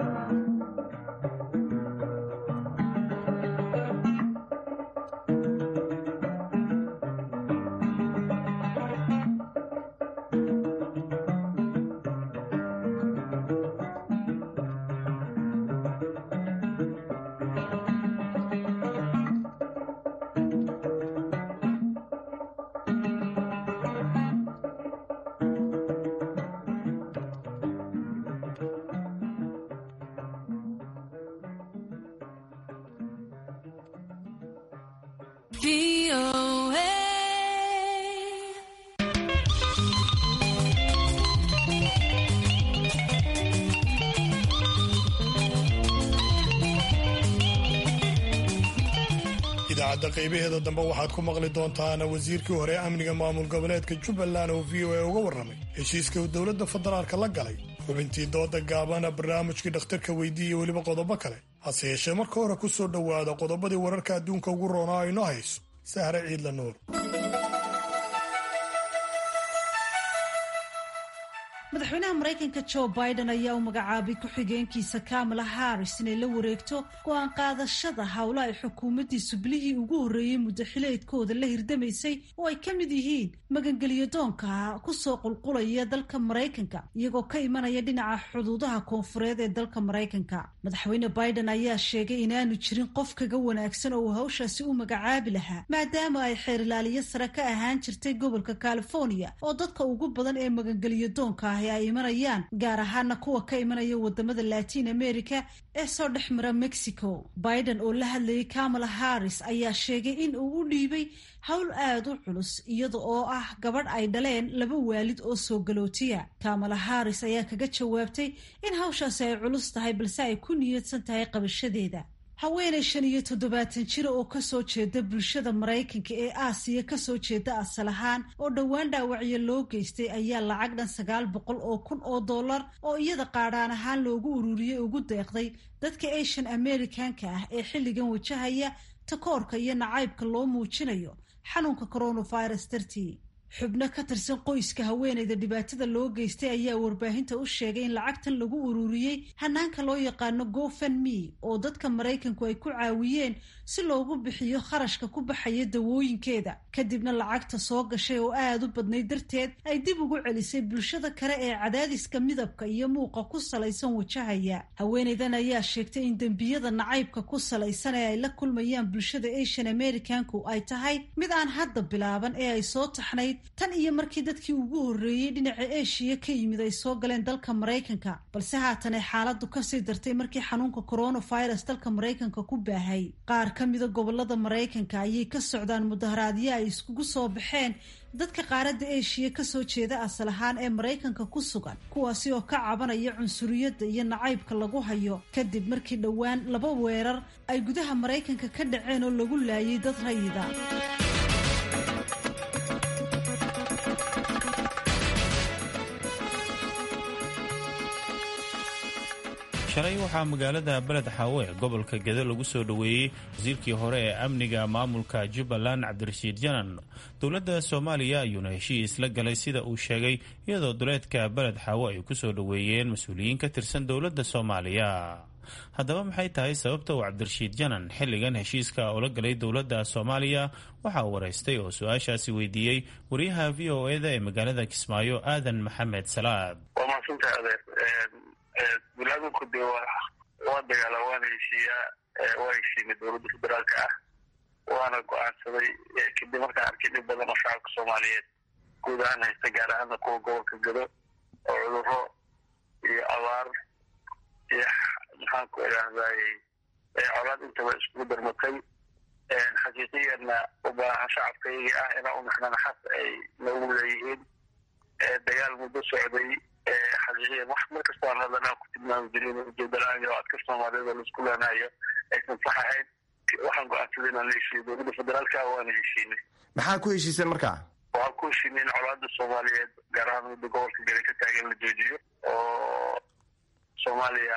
idaacadda qaybaheeda dambe waxaad ku maqli doontaan wasiirkii hore amniga maamul goboleedka jubbaland oo v o a uga warramay heshiiska uu dowladda federaalka la galay xubintii dooda gaabana barnaamijkii dhakhtarka weydii iyo weliba qodobo kale hase yeeshee marka hore ku soo dhowaada qodobadii wararka adduunka ugu roonaa aynoo hayso sahre ciidla nuur madaxweynaha maraykanka jo biden ayaa u magacaabay ku-xigeenkiisa kamala harris inay la wareegto go-aan qaadashada howla ay xukuumaddiisu bilihii ugu horreeyey muddo xileedkooda la hirdamaysay oo ay ka mid yihiin magangelyo doonka kusoo qulqulaya dalka maraykanka iyagoo ka imanaya dhinaca xuduudaha koonfureed ee dalka maraykanka madaxweyne biden ayaa sheegay inaanu jirin qof kaga wanaagsan oo uu hawshaasi u magacaabi lahaa maadaama ay xeerilaaliyo sare ka ahaan jirtay gobolka california oo dadka ugu badan ee magangelyo doonka ah ay imanayaan gaar ahaana kuwa ka imanaya wadamada latin america ee soo dhex mara mexico biden oo la hadlayay kamala harris ayaa sheegay in uu u dhiibay howl aad u culus iyada oo ah gabadh ay dhaleen laba waalid oo soo galootiya kamala harris ayaa kaga jawaabtay in hawshaasi ay culus tahay balse ay ku niyadsan tahay qabashadeeda haweenay shan iyo toddobaatan jira oo kasoo jeeda bulshada maraykanka ee aasiya kasoo jeeda asal ahaan oo dhowaan dhaawacyo loo geystay ayaa lacag dhan sagaal boqol oo kun oo dollar oo iyada qaadhaan ahaan loogu ururiyey ugu deeqday dadka asian americanka ah ee xilligan wajahaya takoorka iyo nacaybka loo muujinayo xanuunka coronavirus dartii xubno ka tirsan qoyska haweenayda dhibaatada loo geystay ayaa warbaahinta u sheegay in lacagtan lagu ururiyey hanaanka loo yaqaano gofenme oo dadka maraykanku ay ku caawiyeen si loogu bixiyo kharashka ku baxaya dawooyinkeeda kadibna lacagta soo gashay oo aad u badnayd darteed ay dib ugu celisay bulshada kale ee cadaadiska midabka iyo muuqa ku salaysan wajahaya haweenaydan ayaa sheegtay in dembiyada nacaybka ku salaysan ee ay la kulmayaan bulshada asian americanku ay tahay mid aan hadda bilaaban ee ay soo taxnayd tan iyo markii dadkii ugu horreeyey dhinaca eshiya ka yimid ay soo galeen dalka maraykanka balse haatan ay xaaladdu kasii dartay markii xanuunka coronavirus dalka maraykanka ku baahay qaar ka mida gobolada maraykanka ayay ka socdaan mudaharaadyo ay iskugu soo baxeen dadka qaaradda eshiya kasoo jeeda asal ahaan ee maraykanka ku sugan kuwaasi oo ka cabanaya cunsuriyadda iyo nacaybka lagu hayo kadib markii dhowaan laba weerar ay gudaha maraykanka ka dhaceen oo lagu laayay dad rayida shalay waxaa magaalada beled xaawe gobolka gede lagu soo dhoweeyey wasiirkii hore ee amniga maamulka jubbaland cabdirashiid janan dowladda soomaaliya ayuuna heshiis la galay sida uu sheegay iyadoo duleedka beled xaawe ay ku soo dhoweeyeen mas-uuliyiin ka tirsan dowladda soomaaliya haddaba maxay tahay sababta uu cabdirashiid janan xilligan heshiiska ula galay dowladda soomaaliya waxa uu waraystay oo su-aashaasi weydiiyey wariyaha v o eda ee magaalada kismaayo aadan maxamed salaad bulaadunku dee waa dagaala waana heshiiyaa waa heshiinay dowladda federaalka ah waana go-aansaday kadib markaan arkay dhib badan oo shacabka soomaaliyeed guud ahaan haysta gaar ahaana kuwa gobolka gado oo cuduro iyo abaar iyo maxaan ku idhaahday colaad intaba iskugu darmatay xaqiiqiyanna u baahan shacabkayagii ah inaa u mixnana xas ay nagu leeyihiin dagaal muddo socday xaqiiqiyan wax mar kastoo aan hadana ku tilmaami jirin ujeeda la-aan iyo adka soomaaliyada laisku leenayo aysan sax ahayn waxaan go-aansaday inaan la heshiiyo dowladda federaalka waana heshiinay maxaa ku heshiiseen markaa waxaan ku heshiinay in colaada soomaaliyeed gaar ahaan mudda gobolka gari ka taagan la joojiyo oo soomaaliya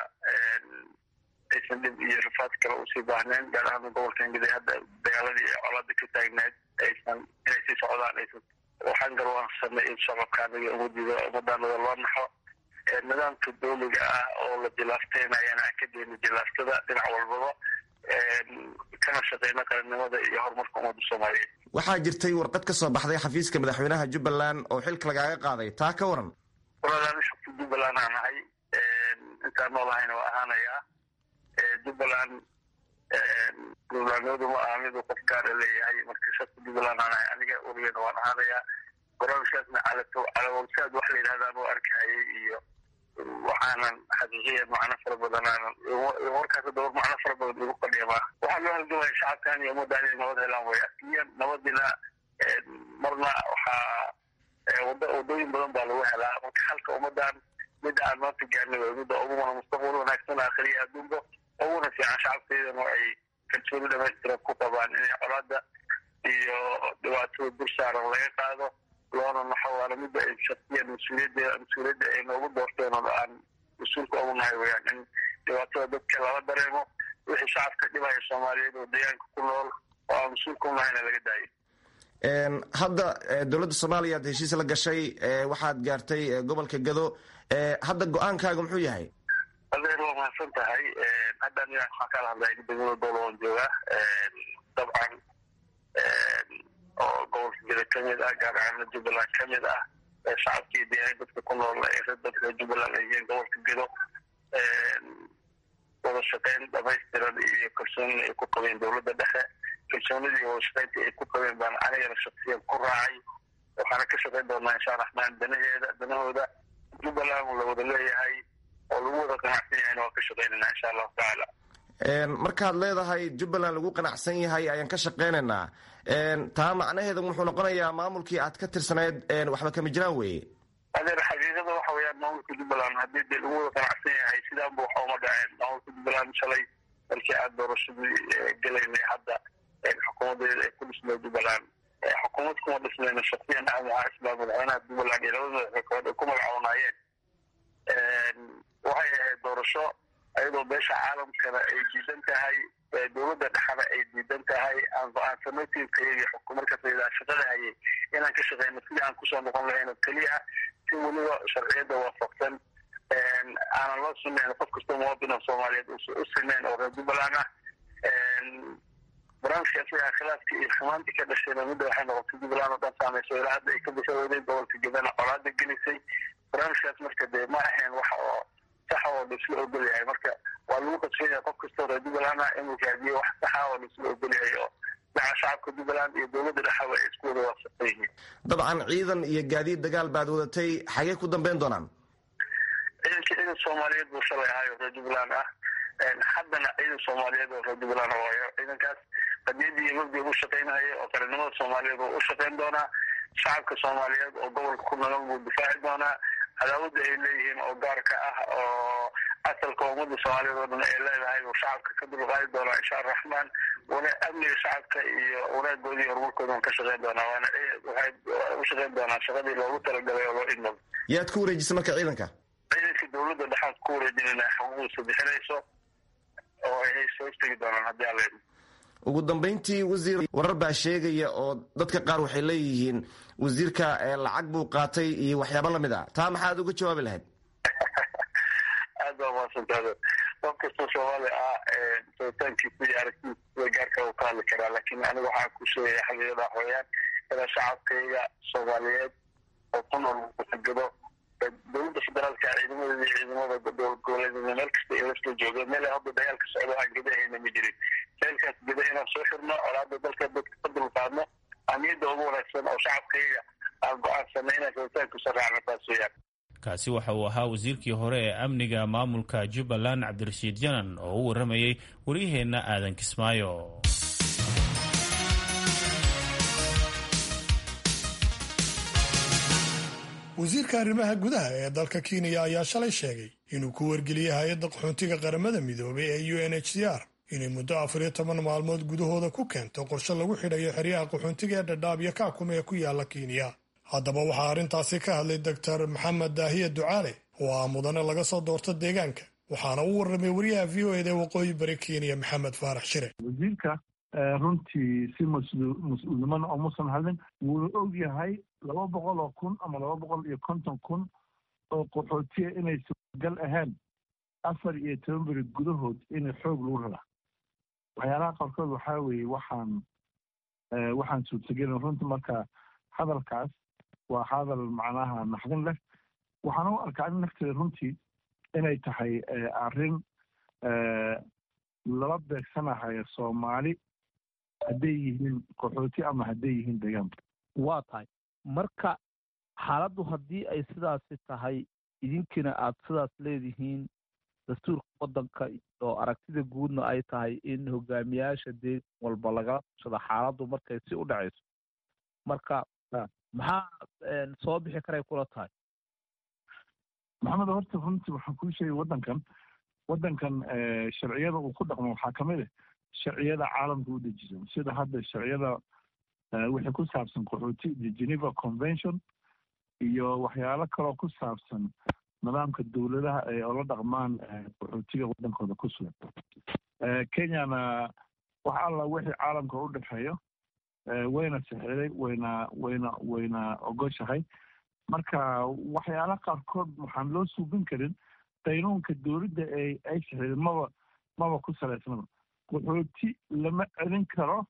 aysan dhib iyo rafaad kale usii baahneen gaar ahaan gobolkan gadi hadda dagaaladii ee colaada ka taagneed aysan inay sii socdaan aysan waxaan garwaansanay in shacabka anaga umadiida umadaanada loo naxo nidaamka dowliga ah oo la jilaafteynayan aan ka deyna jilaaftada dhinac walbaba kana shaqeyna qarannimada iyo horumarka ummadda soomaaliyeed waxaa jirtay warqad ka soo baxday xafiiska madaxweynaha jubbaland oo xilka lagaaga qaaday taa ka waran walaalaana shaqta jubbaland aan ahay intaan noolahayna waa ahaanayaa jubbaland jubbalandnimadu ma aha miduu qof gaara leeyahay marka shaqta jubbaland aan ahay aniga weligeena waan ahaanayaa barnaamijkaasna calato calawalsaad wax la yidhahdaan u arkahayay iyo waxaanan xaqiiqiyan macno fara badan aanan warkaas dowr macno fara badan igu fadhiya maaha waxaa loo halgamaya shacabkan iyo ummaddan inay nabad helaan way asliyan nabadina marna waxaa wada wadooyin badan baa lagu helaa marka halka ummadan midda aan maanta gaarnay way midda ugumana mustaqbal wanaagsan aakhiriya adduunba uguna fiican shacabkeedana ay kalsooni dhamaystiran ku qabaan inay colaada iyo dhibaatada dul saaran laga qaado loona naxo waana midda ay shaksiyan mas-uuliyadda mas-uuliyadda ay noogu doorteen oo aan mas-uulka ugu nahay weyaan in dhibaatada dadka lala dareemo wixii shacabka dhibaya soomaaliyeed oo deegaanka ku nool oo aan mas-uulka u nahayna laga daayo hadda dowladda soomaaliya ad heshiis la gashay waxaad gaartay gobolka gado hadda go-aankaaga muxuu yahay adeer waa mahadsan tahay haddan inaan waxaan kala hadlay degmada dowlawan jooga dabcan oo gobolka gado kamid ah gaar ahaana jubbaland kamid ah shacabkii deegaan dadka ku nool dadka jubbaland ay yihiin gobolka gado wada shaqeyn dhamaystiran iyo kalsoonina ay ku qabeen dowladda dhexe kalsoonidii wada shaqeynta ay ku qabeen baan anigana shaksiyan ku raacay waxaana ka shaqeyn doonaa insha raxmaan danaheeda danahooda jubbaland la wada leeyahay oo lagu wada qanacsan yahayna waan ka shaqeynayna insha allahu tacaala markaad leedahay jubbaland lagu qanacsan yahay ayaan ka shaqeynaynaa taa macnaheedu wuxuu noqonayaa maamulkii aad ka tirsanayd waxba kama jiraan weye adeer xaqiiqada waxa weeyaan maamulka jubbaland haddii dee lagu wada qanacsan yahay sidaanba waxa uma dhaceen maamulka jubbaland shalay markii aad doorashadii gelaynay hadda xukuumadeeda ay ku dhismay jubbaland xukuumad kuma dhismayna shaksiyan axmed maxaa islaam madaxweynaha jubbaland iyo labada madaxweyne ay ku magacoonaayeen waxay ahayd doorasho ayadoo beesha caalamkana ay diidan tahay dowladda dhexana ay diidan tahay aan go-aansano tiimkayagii markaasaydaa shaqada hayay inaan ka shaqeyno sidii aan kusoo noqon lahayn oo keliya si weliba sharciyadda waafaqsan aanan loo sunayn qof kastoo muwaadin oo soomaaliyeed u sinayn oo reer jubbaland ah barnaamijka isagaa khilaafkii iyo xumaantii ka dhashayna midda waxay noqotay jubbaland oo dhan saameyso ilaa hadda ay ka bishaweyday gobolka gedana colaada gelisay barnaamijkaas marka dee ma ahayn waxa oo saxa oo laisla ogol yahay marka waa lagu qadsan yahay qof kastoo reer jubbaland ah inuu raadiyo wax saxa oo laisla ogol yahay oo dhaca shacabka jubbaland iyo dowladda dhexaba ay isku wada waafaqsan yihiin dabcan ciidan iyo gaadiid dagaal baad wadatay xagee ku dambeyn doonaan ciidankii ciidan soomaaliyeed buu shalay ahay oo reer jubbaland ah haddana ciidan soomaaliyeed oo reer jubbaland waayo ciidankaas qadiyadii iyo mabdi u shaqeynaya oo qaranimada soomaaliyeed oo u shaqeyn doonaa shacabka soomaaliyeed oo gobolka ku nool buu difaaci doonaa cadaawada ay leeyihiin oo gaarka ah oo asalka ummadda soomaaliyeed oo dhan ay leedahay uu shacabka ka dulqaadi doonaa insha araxmaan wana amniga shacabka iyo wanaagoodi iyo horumarkooda ka shaqeyn doonaa waana waxay u shaqeyn doonaa shaqadii loogu talagalay oo loo idmado yaad ku wareejisay marka ciidanka ciidanka dowladda dhexaad ku wareejinayna xuquuqdiisa bixinayso oo ay soo istegi doonaan haddii aan leedno ugu dambayntii wasiir warar baa sheegaya oo dadka qaar waxay leeyihiin wasiirka lacag buu qaatay iyo waxyaabo lamid ah taa maxaad uga jawaabi lahayd aad baa mahadsantaada qof kastoo soomaali ah sabitaankiisa iyo aragtiisa gaarka uu ka hadli karaa laakiin aniga waxaan ku sheegaya xaqiiqada waxweeyaan inaa shacabkayga soomaaliyeed oo ku nool gado dowladda federaalka ciidamadeeda iyo ciidamada goboleedeeda meel kasta ay lasla joogeen meel hadda dagaalka socdo aan gedahayna ma jirin meelkaas geda inaan soo xirno colaada dalka dadka ka dulqaadno amniyadda ugu wanaagsan oo shacabkayga aan go-aansanay inaan sabitaankiisa raacno taas weeyaan kaasi waxa uu ahaa wasiirkii hore ee amniga maamulka jubbaland cabdirashiid janan oo u warramayey waryaheenna aadan kismaayo wasiirka arrimaha gudaha ee dalka kenya ayaa shalay sheegay inuu ku wargeliyey hay-adda qaxoontiga qaramada midoobay ee u n h c r inay muddo afar iyo toban maalmood gudahooda ku keento qorshe lagu xidhayo xeryaha qaxoontiga ee dhadhaab iyo kaakuma ee ku yaala kenya haddaba waxaa arrintaasi ka hadlay doctor maxamed daahiye ducaale oo ah mudane laga soo doorto deegaanka waxaana u warramay wariyaha v o eda waqooyi bari kenya maxamed faarax shire wasiirka runtii si mas-uulnimana omusan hadlin wuu og yahay laba boqol oo kun ama laba boqol iyo konton kun oo qaxootiya inay suuragal ahayn afar iyo toban beri gudahood in xoog lagu raraa waxyaalaha qaarkood waxaa weeye waxaan waxaan suurtagelin runtii marka hadalkaas waa hadal macnaha naxdin leh waxaan u arkaa in nafteeda runtii inay tahay arrin lala beegsanahayo soomaali hadday yihiin qaxooti ama hadday yihiin deegaanka waa tahay marka xaaladdu haddii ay sidaasi tahay idinkina aad sidaas leedihiin dastuurka waddanka iyo aragtida guudna ay tahay in hogaamiyaasha deegan walba lagala tushado xaaladdu markay si u dhacayso marka maxaa soo bixi karay kula tahay maxamed horta runtii waxaan kuu sheegay waddankan waddankan sharciyada uu ku dhaqmo waxaa ka mid ah sharciyada caalamka u dejisan sida hadda sharciyada wixii ku saabsan qaxooti geneva convention iyo waxyaalo kaloo ku saabsan nidaamka dowladaha ay ola dhaqmaan qaxootiga waddankooda ku sugan kenyana wax alla wixii caalamka u dhexeeyo wayna sixiday wayna wayna wayna ogoshahay marka waxyaala qaarkood waxaan loo suubin karin qaynuunka dowladda ee ay sixiday maba maba ku salaysnaba qaxooti lama celin karo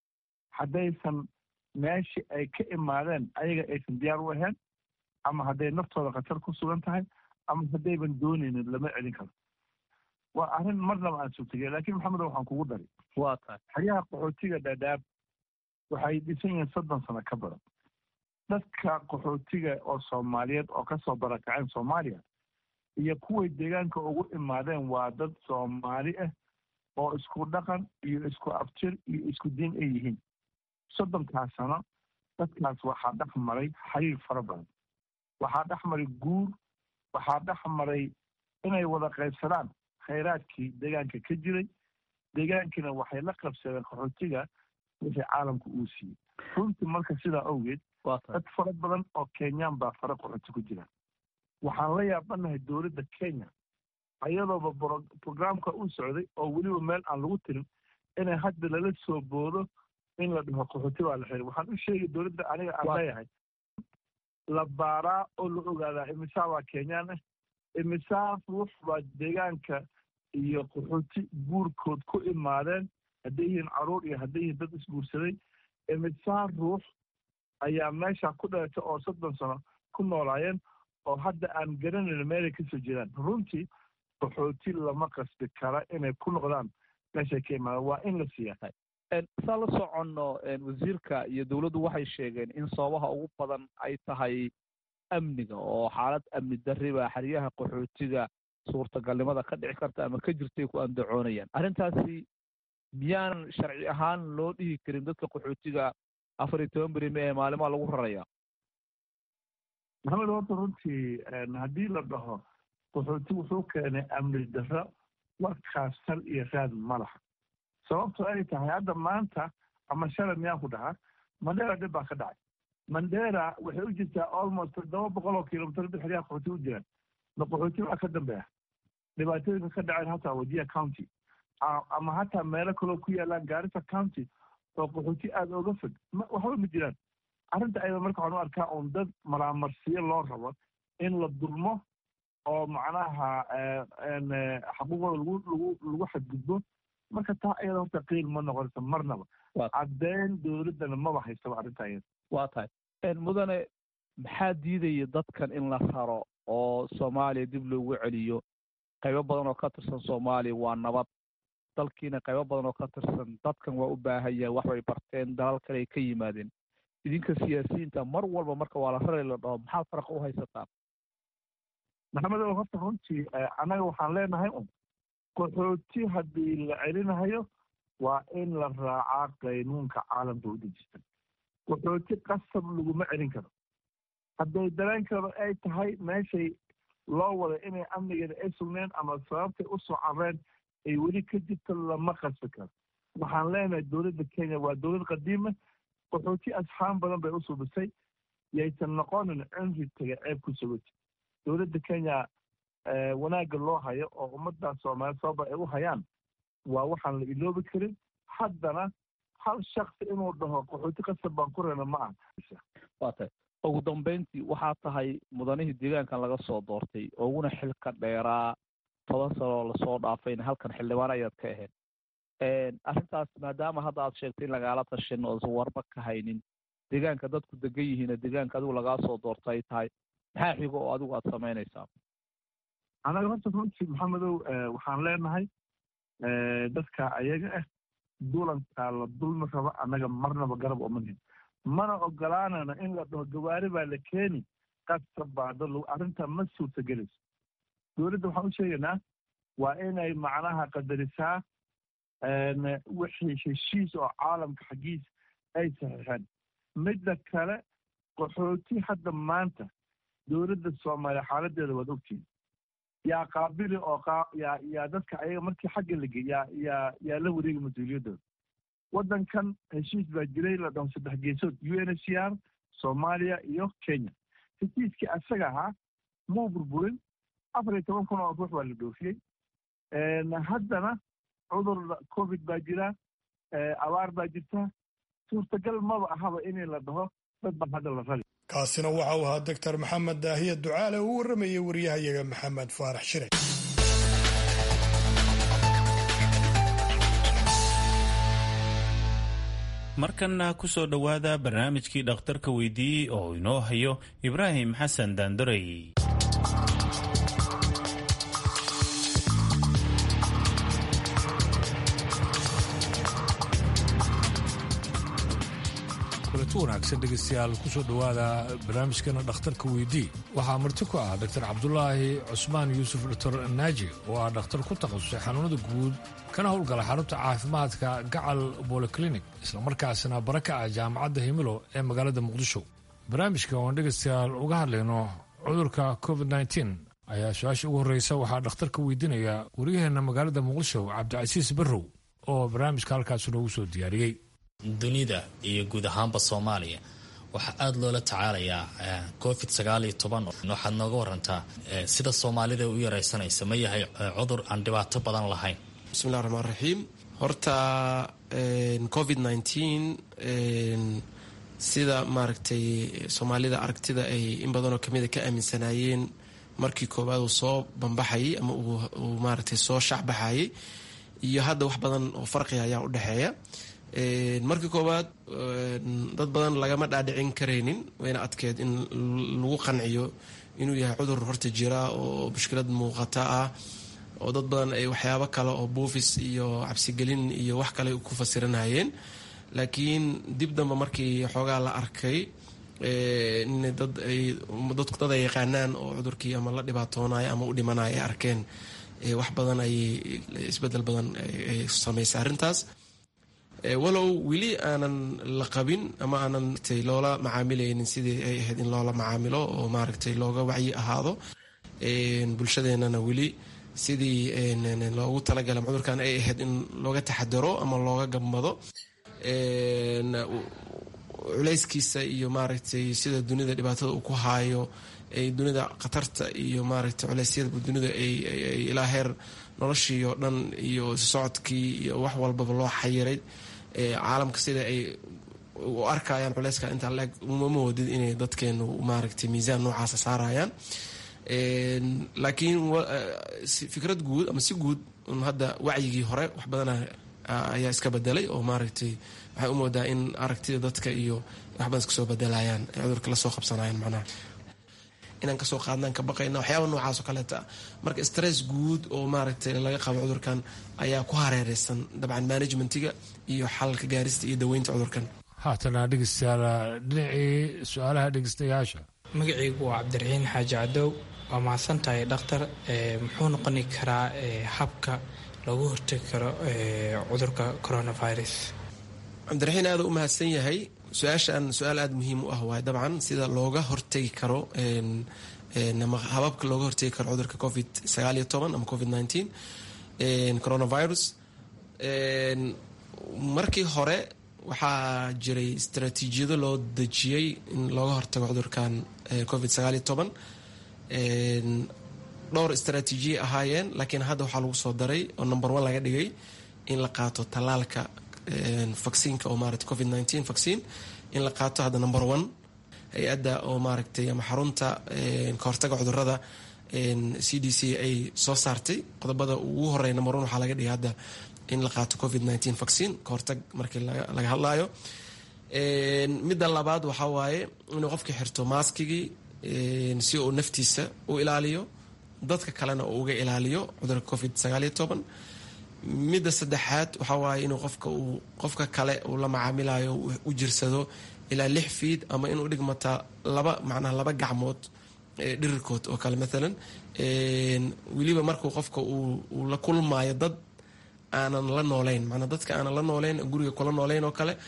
haddaysan meeshii ay ka imaadeen ayaga aysan diyaar u ahayn ama hadday naftooda khatar ku sugan tahay ama haddayban doonaynin lama celin karo waa arrin marnaba aan suurtagey laakiin maxamed waxaan kugu dari waa tahay xeryaha qaxootiga dhadhaab waxay dhisan yihiin soddon sano ka badan dadka qaxootiga oo soomaaliyeed oo kasoo barakaceen soomaaliya iyo kuway deegaanka ugu imaadeen waa dad soomaali ah oo isku dhaqan iyo isku afjir iyo isku diin ay yihiin soddonkaas sano dadkaas waxaa dhex maray xiriir fara badan waxaa dhex maray guur waxaa dhex maray inay wada qaybsadaan khayraadkii deegaanka ka jiray deegaankiina waxay la qabsadeen qaxootiga wixii caalamka uu siiyey runtii marka sidaa awgeed dad fara badan oo kenyaan baa fara qaxooti ku jiraan waxaan la yaabanahay dowladda kenya ayadooba brograamka u socday oo weliba meel aan lagu tirin inay hadda lala soo boodo in la dhaho qaxooti baa la xiray waxaan u sheegay dowladda aniga aan leeyahay la baaraa oo la ogaadaa imisaa baa kenyaan ah imisaa ruux baa deegaanka iyo qaxooti guurkood ku imaadeen hadday yihiin caruur iyo hadday yihiin dad isguursaday imisaa ruux ayaa meesha ku dhalatay oo soddon sano ku noolaayeen oo hadda aan garanayn meelay kasoo jeedaan runtii qaxooti lama qasbi kara inay ku noqdaan meeshay ka imaadaan waa in la siiyaa saa la soconno wasiirka iyo dowladdu waxay sheegeen in sababaha ugu badan ay tahay amniga oo xaalad amni darri baa xeryaha qaxootiga suurtagalnimada ka dhici karta ama ka jirtay ku andacoonayaan arrintaasi miyaanan sharci ahaan loo dhihi karin dadka qaxootiga afar iyo toban beri mee maalimaa lagu raraya maxamed horta runtii haddii la dhaho qaxooti wuxuu keenay amni darro warkaas sal iyo raad ma laha sababto ay tahay hadda maanta ama shalay miyaan ku dhahaa mandera dhib baa ka dhacay mandera waxay u jirtaa almost toddoba boqol oo kilomitr dad xeryaha qaxooti u jiraan na qaxooti waxaa ka dambeeya dhibaatooyinka ka dhaceen hataa wadiya county ama hataa meelo kaloo ku yaalaan gaarisa county oo qaxooti aada oga fog waxba ma jiraan arrinta ayada marka waxaan u arkaa un dad maraamarsiyo loo rabo in la dulmo oo macnaha xaquuqooda lagu lagu lagu xadgudbo marka taa ayada horta qiil ma noqonaysa marnaba caddeyn dowladdana maba haystaba arrinta ayada waa tahay mudane maxaa diidaya dadkan in la raro oo soomaaliya dib loogu celiyo qaybo badan oo ka tirsan soomaaliya waa nabad dalkiina qaybo badan oo ka tirsan dadkan waa u baahan yahay wax bay barteen dalal kale ay ka yimaadeen idinka siyaasiyiinta mar walba marka waa la rari la dhaho maxaad faraqa u haysataan maxamedow horta runtii annaga waxaan leenahay un qaxooti haddii la celinahayo waa in la raacaa qaynuunka caalamka u dejistan qaxooti qasab laguma celin karo hadday dareenkeedu ay tahay meeshay loo waday inay amnigeeda ay sugneen ama sababtay u soo carreen ay weli ka jirto lama qasbi karo waxaan leenahay dowladda kenya waa dowlad qadiima qaxooti asxaan badan bay u subisay yaysan noqonin cimri taga ceeb ku sugati dowladda kenya wanaagga loo hayo oo ummadda soomaaliya sababa ay u hayaan waa waxaan la iloobi karin haddana hal shaksi inuu dhaho qaxooti qasab baan ku reena ma aha waa tahay ugu dambayntii waxaa tahay mudanihii deegaankan laga soo doortay uguna xilka dheeraa toban sanoo lasoo dhaafayna halkan xildhibaan ayaad ka ahayd arrintaas maadaama hadda aad sheegtay in lagaala tashin oosan warba ka haynin deegaanka dadku degan yihiina deegaanka adigu lagaa soo doorta ay tahay maxaa xigo oo adigu aad samaynaysaa anaga horta runtii maxamedow waxaan leenahay dadka ayaga ah dulankaa la dulmi raba annaga marnaba garab omanin mana ogolaanana in la dhaho gawaari baa la keeni qasab baa dad arrinta ma suurtagelayso dowladda waxaan u sheegaynaa waa inay macnaha qadarisaa wixii heshiis oo caalamka xaggiis ay saxiixeen midda kale qaxooti hadda maanta dowladda soomaaliya xaaladeeda waad ogtihin yaa qaabili oo yaa yaa dadka ayaga markii xagga lagey yaa yaa yaa la wareegi mas-uuliyaddooda waddankan heshiis baa jiray la dhaho saddex geesood u n h c r soomaaliya iyo kenya heshiiskii asaga ahaa muu burburin afar iyo toban kun oo ruux baa la dhoofiyey haddana cudur covid baa jira abaar baa jirta suurtagal maba ahaba in la dhaho dad baa hadda la rali kaasina waxa uu ahaa doctor maxamed daahiye ducaale uu warramayey waryahayaga maxamed faarax shire markanna ku soo dhowaada barnaamijkii dhakhtarka weydiiyey oo inoo hayo ibraahim xasan daandarey kulanti wanaagsan dhegeystayaal kusoo dhowaada barnaamijkeena dhakhtarka weydii waxaa marti ku ah dr cabdulaahi cusmaan yuusuf dr naaji oo ah dhakhtar ku takhasusay xanuunada guud kana howlgala xarunta caafimaadka gacal bolyclinik islamarkaasina bara ka ah jaamacadda himilo ee magaalada muqdisho barnaamijka oon dhegeystayaal uga hadlayno cudurka covid nteen ayaa su-aasha ugu horreysa waxaa dhakhtarka weydiinaya waryaheena magaalada muqdisho cabdicasiis barrow oo barnaamijka halkaas noogu soo diyaariyey dunida iyo guud ahaanba soomaaliya waxaa aada loola tacaalayaa covid sagaal iyo toban waxaad nooga warantaa sida soomaalida u yaraysanaysa ma yahay cudur aan dhibaato badan lahayn bismillahi raxmaan raxiim horta covid nteen sida maaragtay soomaalida aragtida ay in badanoo kamida ka aaminsanaayeen markii koowaad uu soo bambaxayay ama uu maaragtay soo shacbaxayay iyo hadda wax badan oo farqiga ayaa u dhexeeya markii koowaad dad badan lagama dhaadhicin karaynin wayna adkeed in lagu qanciyo inuu yahay cudur horta jira oo mushkilad muuqata ah oo dad badan ay waxyaabo kale oo buufis iyo cabsigelin iyo wax kale ku fasiranayeen laakiin dib damba markii xoogaa la arkay in dad ay dadku dad ay yaqaanaan oo cudurkii ama la dhibaatoonayo ama u dhimanayo ay arkeen wax badan ayay isbedel badan ay samaysay arrintaas walow weli aanan la qabin ama aanan loola macaamilaynin sidii ay ahayd in loola macaamilo oo maaragtay looga wacyi ahaado bulshadeenana weli sidii loogu talagala cudurkan ay ahayd in looga taxadaro ama looga gabmado culeyskiisa iyo maaragtay sida dunida dhibaatada uu ku haayo ay dunida khatarta iyo maaragtay culeysyada dunida ay ilaa heer noloshii oo dhan iyo socodkii iyo wax walbaba loo xayiray caalamka sida ay u arkayaan culeyska intaa leeg uma moodid inay dadkeenu maaragtay miisaan noocaasa saarayaan laakiin fikrad guud ama si guud hadda wacyigii hore wax badana ayaa iska bedelay oo maaragtay waxay u moodaa in aragtida dadka iyo wax badan iska soo bedelayaan ay cudurka lasoo qabsanayaan macnaha inaan kasoo qaadnaan ka baqayna waxyaaba noocaas oo kaleeta marka stress guud oo maaragtay laga qabo cudurkan ayaa ku hareereysan dabcan managementiga iyo xalalka gaarista iyo daweynta cudurkan haatana dhegeystayaal dhinacii su-aalaha dhegeystayaasha magacaygu waa cabdiraxiin xaaji cadow waa mahadsan tahay dhakhtar muxuu noqoni karaa habka loogu hortegi karo cudurka coronavirus cabdiraxiin aada u mahadsan yahay su-aashan su-aal aada muhiim u ah waay dabcan sida looga hortegi karo ama hababka looga hortegi karo cudurka covid sagaal iyo toban ama covid nineteen coronavirus markii hore waxaa jiray istaraatiijiyado loo dejiyey in looga hortago cudurkan covid sagaal iyo toban dhowr istaraatiijiya ahaayeen laakiin hadda waxaa lagu soo daray oo number one laga dhigay in la qaato tallaalka vacciinka oo maarata covid nineteen vaccine in la qaato hadda number one hay-adda oo maaragtay ama xarunta kahortaga cudurada c d c ay soo saartay qodobada ugu horeya number one waxaa laga dhigay hadda in la qaato covid nineteen vaccine kahortag markii laga hadlaayo midda labaad waxaa waaye inuu qofka xirto maaskigii si uu naftiisa u ilaaliyo dadka kalena uu uga ilaaliyo cudurka covid sagaal iyo toban midda saddexaad waxaa waaye inuu qofka uu qofka kale uu la macaamilayo u jirsado ilaa lix fiid ama inuu dhigmata laba macnaha laba gacmood dhirirkood oo kale maalan weliba markuu qofka uu la kulmaayo dad aanan la nooleyn manaa dadka aanan la nooleyn guriga kula nooleyn oo kale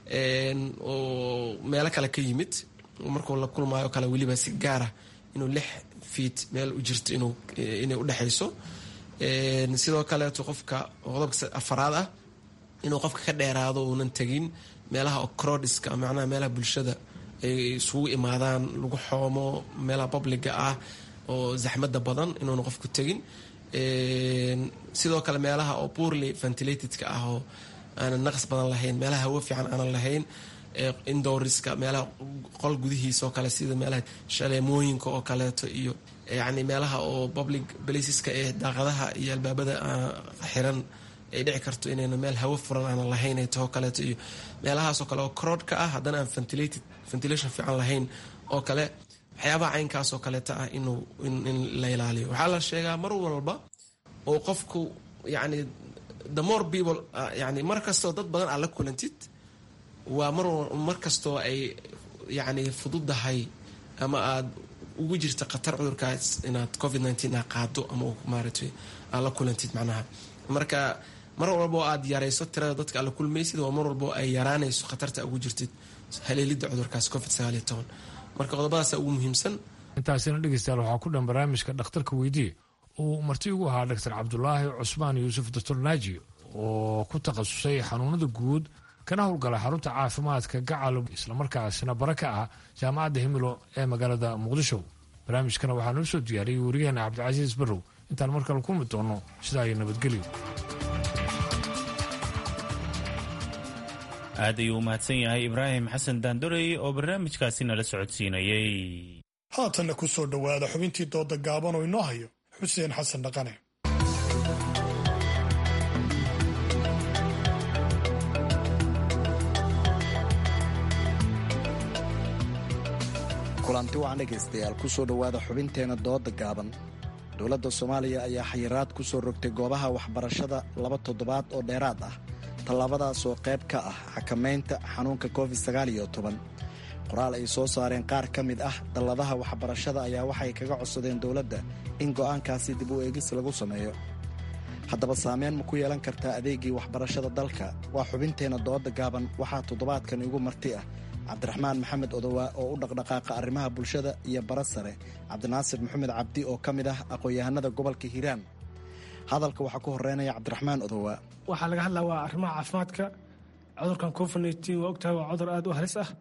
oo meelo kale ka yimid markuu la kulmaayo kale weliba si gaara inuu lix fiid meel u jirto inay udhexayso sidoo kaleeto qofka qodobka afaraad ah inuu qofka ka dheeraado uunan tegin meelaha ocrodiska macnaha meelaha bulshada ay isugu imaadaan lagu xoomo meelaha publiga ah oo zaxmada badan inuuna qofku tegin sidoo kale meelaha oo poorly ventilatedka ah oo aanan naqs badan lahayn meelaha hawo fiican aanan lahayn indoriska meelaha qol gudihiisa oo kale sida meelaha shaleemooyinka oo kaleeto iyo yani meelaha oo public placeska ee daaqadaha iyo albaabada xiran ay dhici karto inayna meel hawo furan aanan lahayn ay taho kaleeto iyo meelahaasoo kale oo crowdka ah haddana aan ventilated ventilation fiican lahayn oo kale waxyaabaha caynkaas oo kaleeta ah inuu in la ilaaliyo waxaa la sheegaa mar walba oo qofku yani the more people yani mar kastoo dad badan aad la kulantid waa mar kastoo ay yani fududahay ama aad ugu jirta khatar cudurkaas inaad covid nineteen aa qaado ama maaragtay aad la kulantid macnaha marka mar walbo aad yarayso tirada dadka aad la kulmaysid waa mar walbo ay yaraanayso khatarta ugu jirtid haleelida cudurkaas covid sagaal iyo toban marka qodobadaasa ugu muhiimsan intaasina dhegeystayaal waxaa ku dhan barnaamijka dhakhtarka weydiye uu marti ugu ahaa doctor cabdulaahi cusmaan yuusuf doctor naaji oo ku takhasusay xanuunada guud kana howlgala xarunta caafimaadka gacal islamarkaasina bara ka ah jaamacadda himilo ee magaalada muqdisho barnaamijkana waxaa noo soo diyaariyey wariyaheena cabdicasiis barrow intaan mar kale kulmi doono sidaa iyo nabadgelyo aad ayuu u mahadsan yahay ibraahim xasan daandorey oo barnaamijkaasi nala socodsiinayey haatanna ku soo dhowaada xubintii dooda gaaban oo inoo hayo xuseen xasan dhaqane kulanti wacan dhegaystayaal ku soo dhowaada xubinteenna dooda gaaban dowladda soomaaliya ayaa xayiraad ku soo rogtay goobaha waxbarashada laba toddobaad oo dheeraad ah tallaabadaas oo qayb ka ah xakamaynta xanuunka covid sagaal iyo toban qoraal ay soo saareen qaar ka mid ah dalladaha waxbarashada ayaa waxay kaga codsadeen dowladda in go'aankaasi dib u eegis lagu sameeyo haddaba saameyn ma ku yeelan kartaa adeegii waxbarashada dalka waa xubinteenna dooda gaaban waxaa toddobaadkan igu marti ah cabdiraxmaan maxamed odowaa oo u dhaqdhaqaaqa arrimaha bulshada iyo bara sare cabdinaasir maxamed cabdi oo ka mid ah aqoon-yahanada gobolka hiiraan hadalka waxaa ku horeynaya cabdiraxmaan odowaa waxaa laga hadlaa waa arrimaha caafimaadka cudurkan covid nteen waa ogtahay waa cudur aad u halis ah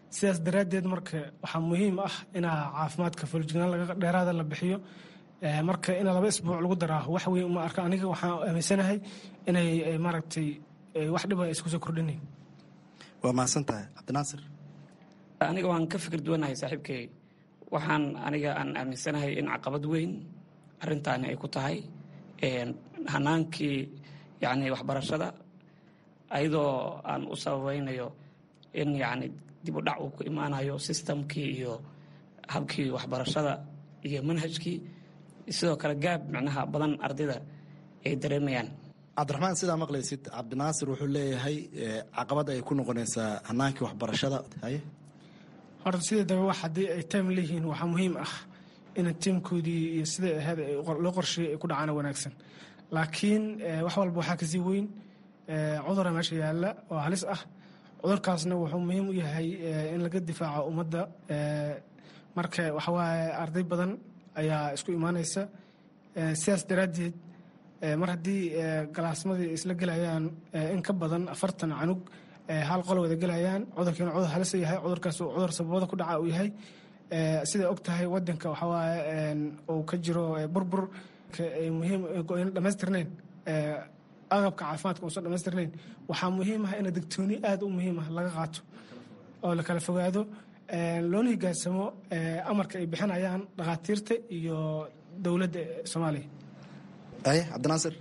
sidaas daraaddeed marka waxaa muhiim ah inaa caafimaadka fuljignaan laga dheeraada la bixiyo marka in laba isbuuc lagu daraa wax weyn uma arka aniga waxaan aaminsanahay inay maaragtay wax dhiba isku soo kordhinayn waa mahadsan tahay cabdinaasir aniga waan ka fikir duwanahay saaxiibkay waxaan aniga aan aaminsanahay in caqabad weyn arintaani ay ku tahay hanaankii yani waxbarashada ayadoo aan u sababaynayo in yani dib u dhac uu ku imaanayo sistamkii iyo habkii waxbarashada iyo manhajkii sidoo kale gaab micnaha badan ardayda ay dareemayaan cabdiraxmaan sidaa maqlaysid cabdinaasir wuxuu leeyahay caqabad ay ku noqonaysaa hanaankii waxbarashada haye horta sideedaba wax haddii ay time leeyihiin waxaa muhiim ah in tiimkoodii iyo siday ahayd loo qorsheeyay ay ku dhacaan wanaagsan laakiin wax walba waxaa kasii weyn cudura meesha yaalla oo halis ah cudurkaasna wuxuu muhiim u yahay in laga difaaco ummadda marka waxawaaye arday badan ayaa isku imaanaysa sidaas daraaddeed mar haddii galaasmadii isla gelayaan in ka badan afartan canug hal qolo wada gelayaan cudurkiina cudur halisa yahay cudurkaas cudur sababada ku dhaca uu yahay siday og tahay wadanka waxawaaye uu ka jiro burbur muhiim goyna dhamaystirnayn agabka caafimaadka uusan dhamaystirnayn waxaa muhiim ah in digtooni aad u muhiim ah laga qaato oo la kala fogaado loona higaansamo amarka ay bixinayaan dhakhaatiirta iyo dowladda soomaaliya aye cabdinaasir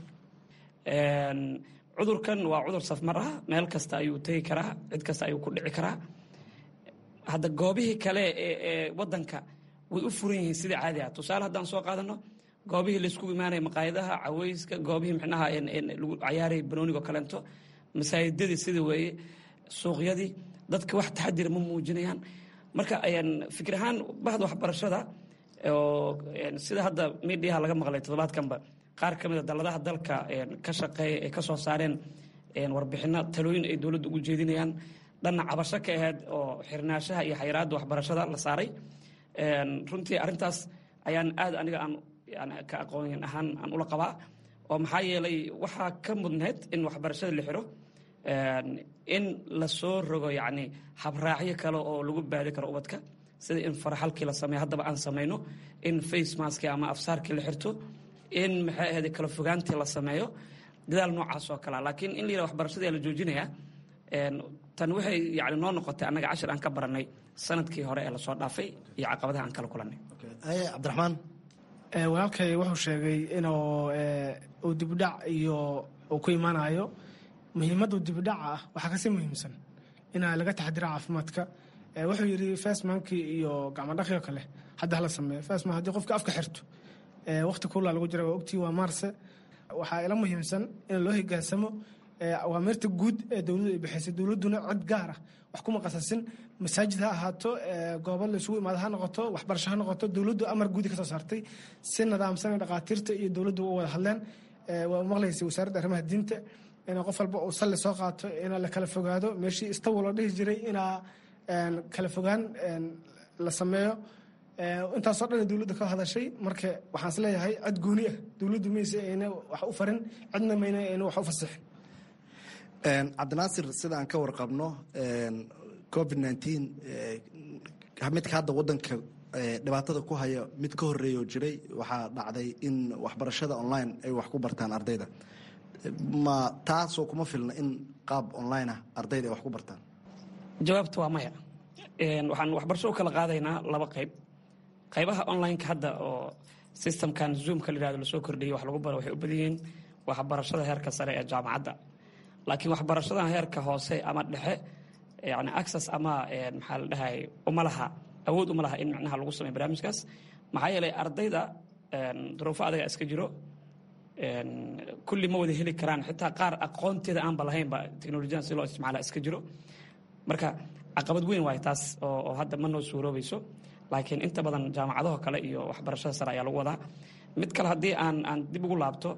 cudurkan waa cudur safmar ah meel kasta ayuu tegi karaa cid kasta ayuu ku dhici karaa hadda goobihii kale ee wadanka way u furan yihiin sidai caadi ah tusaale haddaan soo qaadano goobihii laysku imaanaya maqaayadaha caweyska goobihii micnaha lagu cayaaraya banoonigo kaleento masaajidadii sida weeye suuqyadii dadka wax taxadira ma muujinayaan marka fikir ahaan bahda waxbarashada oo sida hadda midiyaha laga maqlay toddobaadkanba qaar ka mid a dalladaha dalka ka shaqeeya ay ka soo saareen warbixino talooyin ay dowladda ugu jeedinayaan dhanna cabasho ka ahayd oo xirnaashaha iyo xayiraadda waxbarashada la saaray runtii arrintaas ayaan aad aniga aan ka aqoon ahaan aan ula qabaa oo maxaa yeelay waxaa ka mudneed in waxbarashada la xiro in lasoo rogo yacni habraacyo kale oo lagu baadi karo ubadka sida in faraxalkii la sameeyo haddaba aan samayno in face maskii ama afsaarkii la xirto in maxay ahayd kala fogaantii la sameeyo dadaal noocaas oo kalea laakiin in la yidhaha waxbarashadii la joojinayaa tan waxay yani noo noqotay annaga cashir aan ka baranay sanadkii hore ee lasoo dhaafay iyo caqabadaha aan kala kulannay aye cabdiraxmaan walaalkay wuxuu sheegay inuu uu dibudhac iyo uu ku imaanayo muhiimadda dibudhaca ah waxaa kasii muhiimsan inaa laga taxadira caafimaadka wuxuu yidhi fasmankii iyo gacmadhaqio kale hadda hala sameeyo fasman haddii qofka afka xirto waqti kuulaa lagu jira waa ogtii waa maarse waxaa ila muhiimsan in loo higaansamo awaamirta guud ee dowladdu ay bixisay dowladduna cid gaar ah wax kuma qasasin masaajid ha ahaato goobo la isugu imaado ha noqoto waxbarasho ha noqoto dowladdu amar guudi ka soo saartay si nidaamsan dhakhaatiirta iyo dowladdu u wada hadleen waa maqlaysay wasaaradda arrimaha diinta in qof walba uu salli soo qaato in la kala fogaado meeshii istawa loo dhihi jiray inaa kala fogaan la sameeyo intaasoo dhan dowladda ka hadashay marka waxaan is leeyahay cid gooni ah dowladdu mayse ayna wax u farin cidna mayna ayna wax u fasixin cabdinaasir sida aan ka warqabno covid nteen midka hadda wadanka dhibaatada ku haya mid ka horeeya oo jiray waxaa dhacday in waxbarashada online ay wax ku bartaan ardayda ma taasoo kuma filna in qaab online ah ardayda ay wax ku bartaan jawaabta waa maya waxaan waxbarasho u kala qaadaynaa laba qayb qaybaha online-ka hadda oo systemkan zoomka la yihahdo lasoo kordhiyay wax lagu baro waxay u badan yihiin waxbarashada heerka sare ee jaamacadda laakiin waxbarashada heerka hoose ama dhexe yani access ama maxaa la dhahay uma laha awood uma laha in micnaha lagu sameyo barnaamijkaas maxaa yeelay ardayda duruufo adaga iska jiro kulli ma wada heli karaan xitaa qaar aqoonteeda aanba lahaynba teknolojiyadan si loo isticmaala iska jiro marka caqabad weyn waay taas oo hadda ma noo suuroobayso laakiin inta badan jaamacadaho kale iyo waxbarashada sare ayaa lagu wadaa mid kale haddii aan aan dib ugu laabto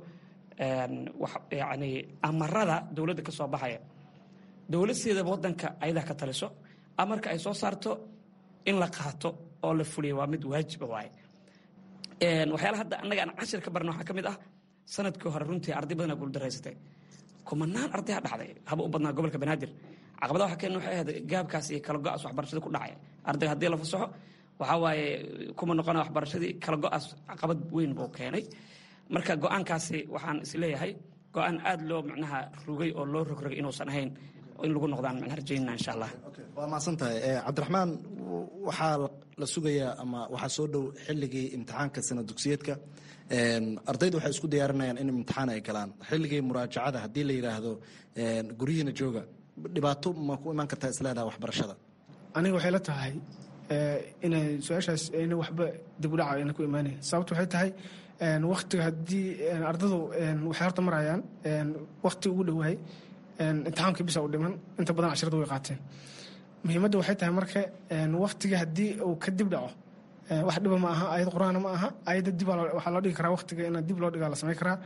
yani amarada dowladda ka soo baxaya dowlad sideedaba wadanka ayadaa ka taliso amarka ay soo saarto in la qaato oo la fuliyo waa mid waajiba waaye waxyaala hadda annaga aan cashir ka barna waxaa ka mid ah sanadkii hore runtii arday badanaa guuldaraysatay kumanaan ardaya dhacday haba u badnaa gobolka banaadir caqabadaha waxa keena waxay ahayd gaabkaas iyo kala go-aas waxbarashada ku dhacay ardayga haddii la fasaxo waxaa waaye kuma noqona waxbarashadii kala go-aas caqabad weyn buu keenay marka go-aankaasi waxaan isleeyahay go-aan aada loo macnaha rugay oo loo rogrogay inuusan ahayn in lagu noqdaan macnaha rajaynana insha allah waa mahadsan tahay cabdiraxmaan waxaa la sugayaa ama waxaa soo dhow xilligii imtixaanka sana dugsiyeedka ardaydu waxay isku diyaarinayaan in imtixaan ay galaan xilligii muraajacada haddii la yidhaahdo guryihiina jooga dhibaato ma ku imaan kartaa isleedaha waxbarashada aniga waxay la tahay inay su-aashaas ayna waxba dib u dhaca ayna ku imaanayn sababta waxay tahay waktiga haddii ardadu waxay horta marayaan wakti ugu dhowaay imtixaankii bisa u dhiman inta badan casharada way qaateen muhiimadda waxay tahay marka waktiga haddii uu ka dib dhaco wax dhiba ma aha ayad qur-aana ma aha ayadda dib waxaa loo dhigi karaa waktiga in dib loo dhigaa la samayn karaa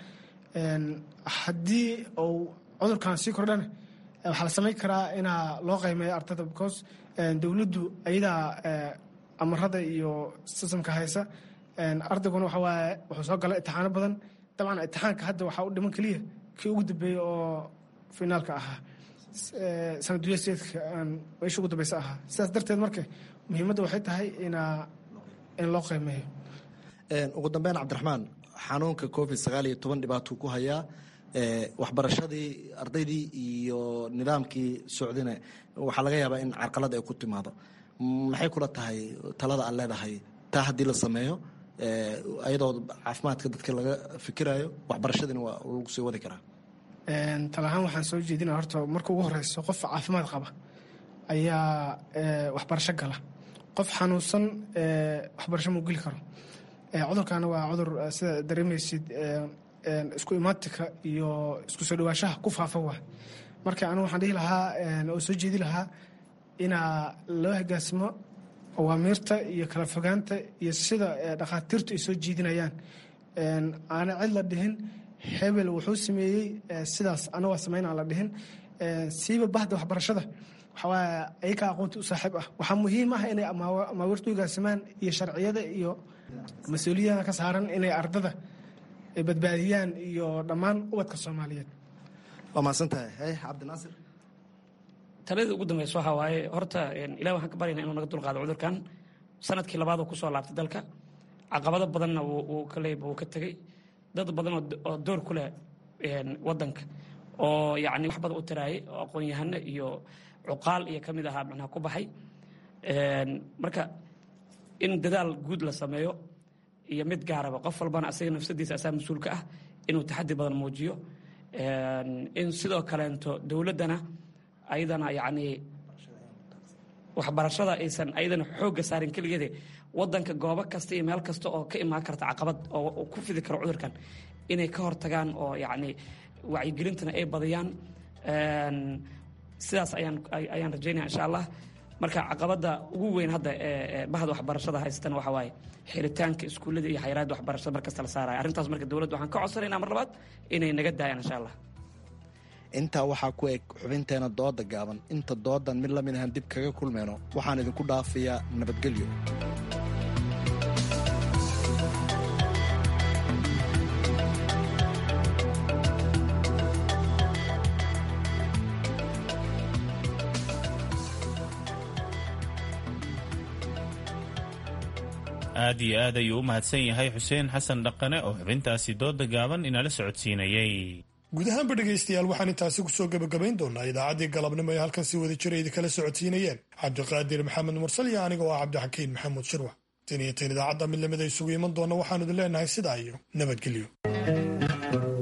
haddii uu cudurkan sii kordhana waxaa la samayn karaa inaa loo qaymeeyo ardada because dowladdu ayadaa amarada iyo sistamka haysa ardayguna waxa waaye wuxuu soo galay imtixaano badan dabcan imtixaanka hadda waxaa u dhiman keliya kii ugu dambeeyey oo finaalka ahaa sanaduyaseedka meesha ugu dambeysa ahaa sidaas darteed marka muhiimadda waxay tahay inaa in loo qiimeeyo ugu dambeyn cabdiraxmaan xanuunka covid sagaal iyo toban dhibaatuu ku hayaa waxbarashadii ardaydii iyo nidaamkii socdina waxaa laga yaabaa in carqalad ay ku timaado maxay kula tahay talada aad leedahay taa haddii la sameeyo ayadoo caafimaadka dadka laga fikirayo waxbarashadiina waa lagu sii wadi karaa tala ahaan waxaan soo jeedinaya horta marka ugu horeyso qof caafimaad qaba ayaa waxbarasho gala qof xanuunsan waxbarasho muu geli karo cudurkaana waa cudur sida dareemaysid isku imaatika iyo isku soo dhawaashaha ku faafa waa marka anigu waxaan dhihi lahaa oo soo jeedi lahaa inaa loo hogaansamo awaamiirta iyo kala fogaanta iyo sida dhakhaatiirtu ay soo jeedinayaan aana cid la dhihin hebel wuxuu sameeyey sidaas ana waa samayn aan la dhihin siiba bahda waxbarashada waxawaaye ayakaa aqoonta u saaxiib ah waxaa muhiim ah inay amaawiirta u hogaansamaan iyo sharciyada iyo mas-uuliyada ka saaran inay ardada badbaadiyaan iyo dhammaan ubadka soomaaliyeed waa mahadsantahay hay cabdinaasir talada ugu dambeysa waxaa waaye horta ilahi waxaan ka baryana inuu naga dulqaado cudurkan sanadkii labaad uu kusoo laabtay dalka caqabado badanna wuu ka leeyba wuu ka tegey dad badan oo door ku leh wadanka oo yacni wax badan u taraayay oo aqoon-yahano iyo cuqaal iyo ka mid ahaa macnaha ku baxay marka in dadaal guud la sameeyo iyo mid gaaraba qof walbana asaga nafsadiisa asaa mas-uulka ah inuu taxadi badan muujiyo in sidoo kaleento dowladdana ayadana yacni waxbarashada aysan ayadana xoogga saarin keligeede wadanka goobo kasta iyo meel kasta oo ka imaan karta caqabad oo ku fidi karo cudurkan inay ka hortagaan oo yacni wacyigelintana ay badiyaan sidaas ayaan ayaan rajaynaya insha allah marka caqabadda ugu weyn hadda ee bahda waxbarashada haysatana waxaa waaye xiritaanka iskuullada iyo xayiraadda waxbarashada markasta la saaraya arrintaas marka dowladda waxaan ka codsanaynaa mar labaad inay naga daayaan insha allah intaa waxaa ku eg xubinteena dooda gaaban inta doodan mid lamid ahaan dib kaga kulmeyno waxaan idinku dhaafayaa nabadgelyo aad iyo aad ayuu u mahadsan yahay xuseen xasan dhaqane oo xubintaasi dooda gaaban inala socodsiinayey guud ahaanba dhegaystayaal waxaan intaasi kusoo gebagabayn doonaa idaacaddii galabnimo ee halkan si wada jira idinkala socodsiinayeen cabdiqaadir maxamed mursal iyo aniga oo ah cabdixakiin maxamuud shirwax tan iyo tan idaacadda mid lamida isugu iman doona waxaanu idin leenahay sidaa iyo nabadgelyo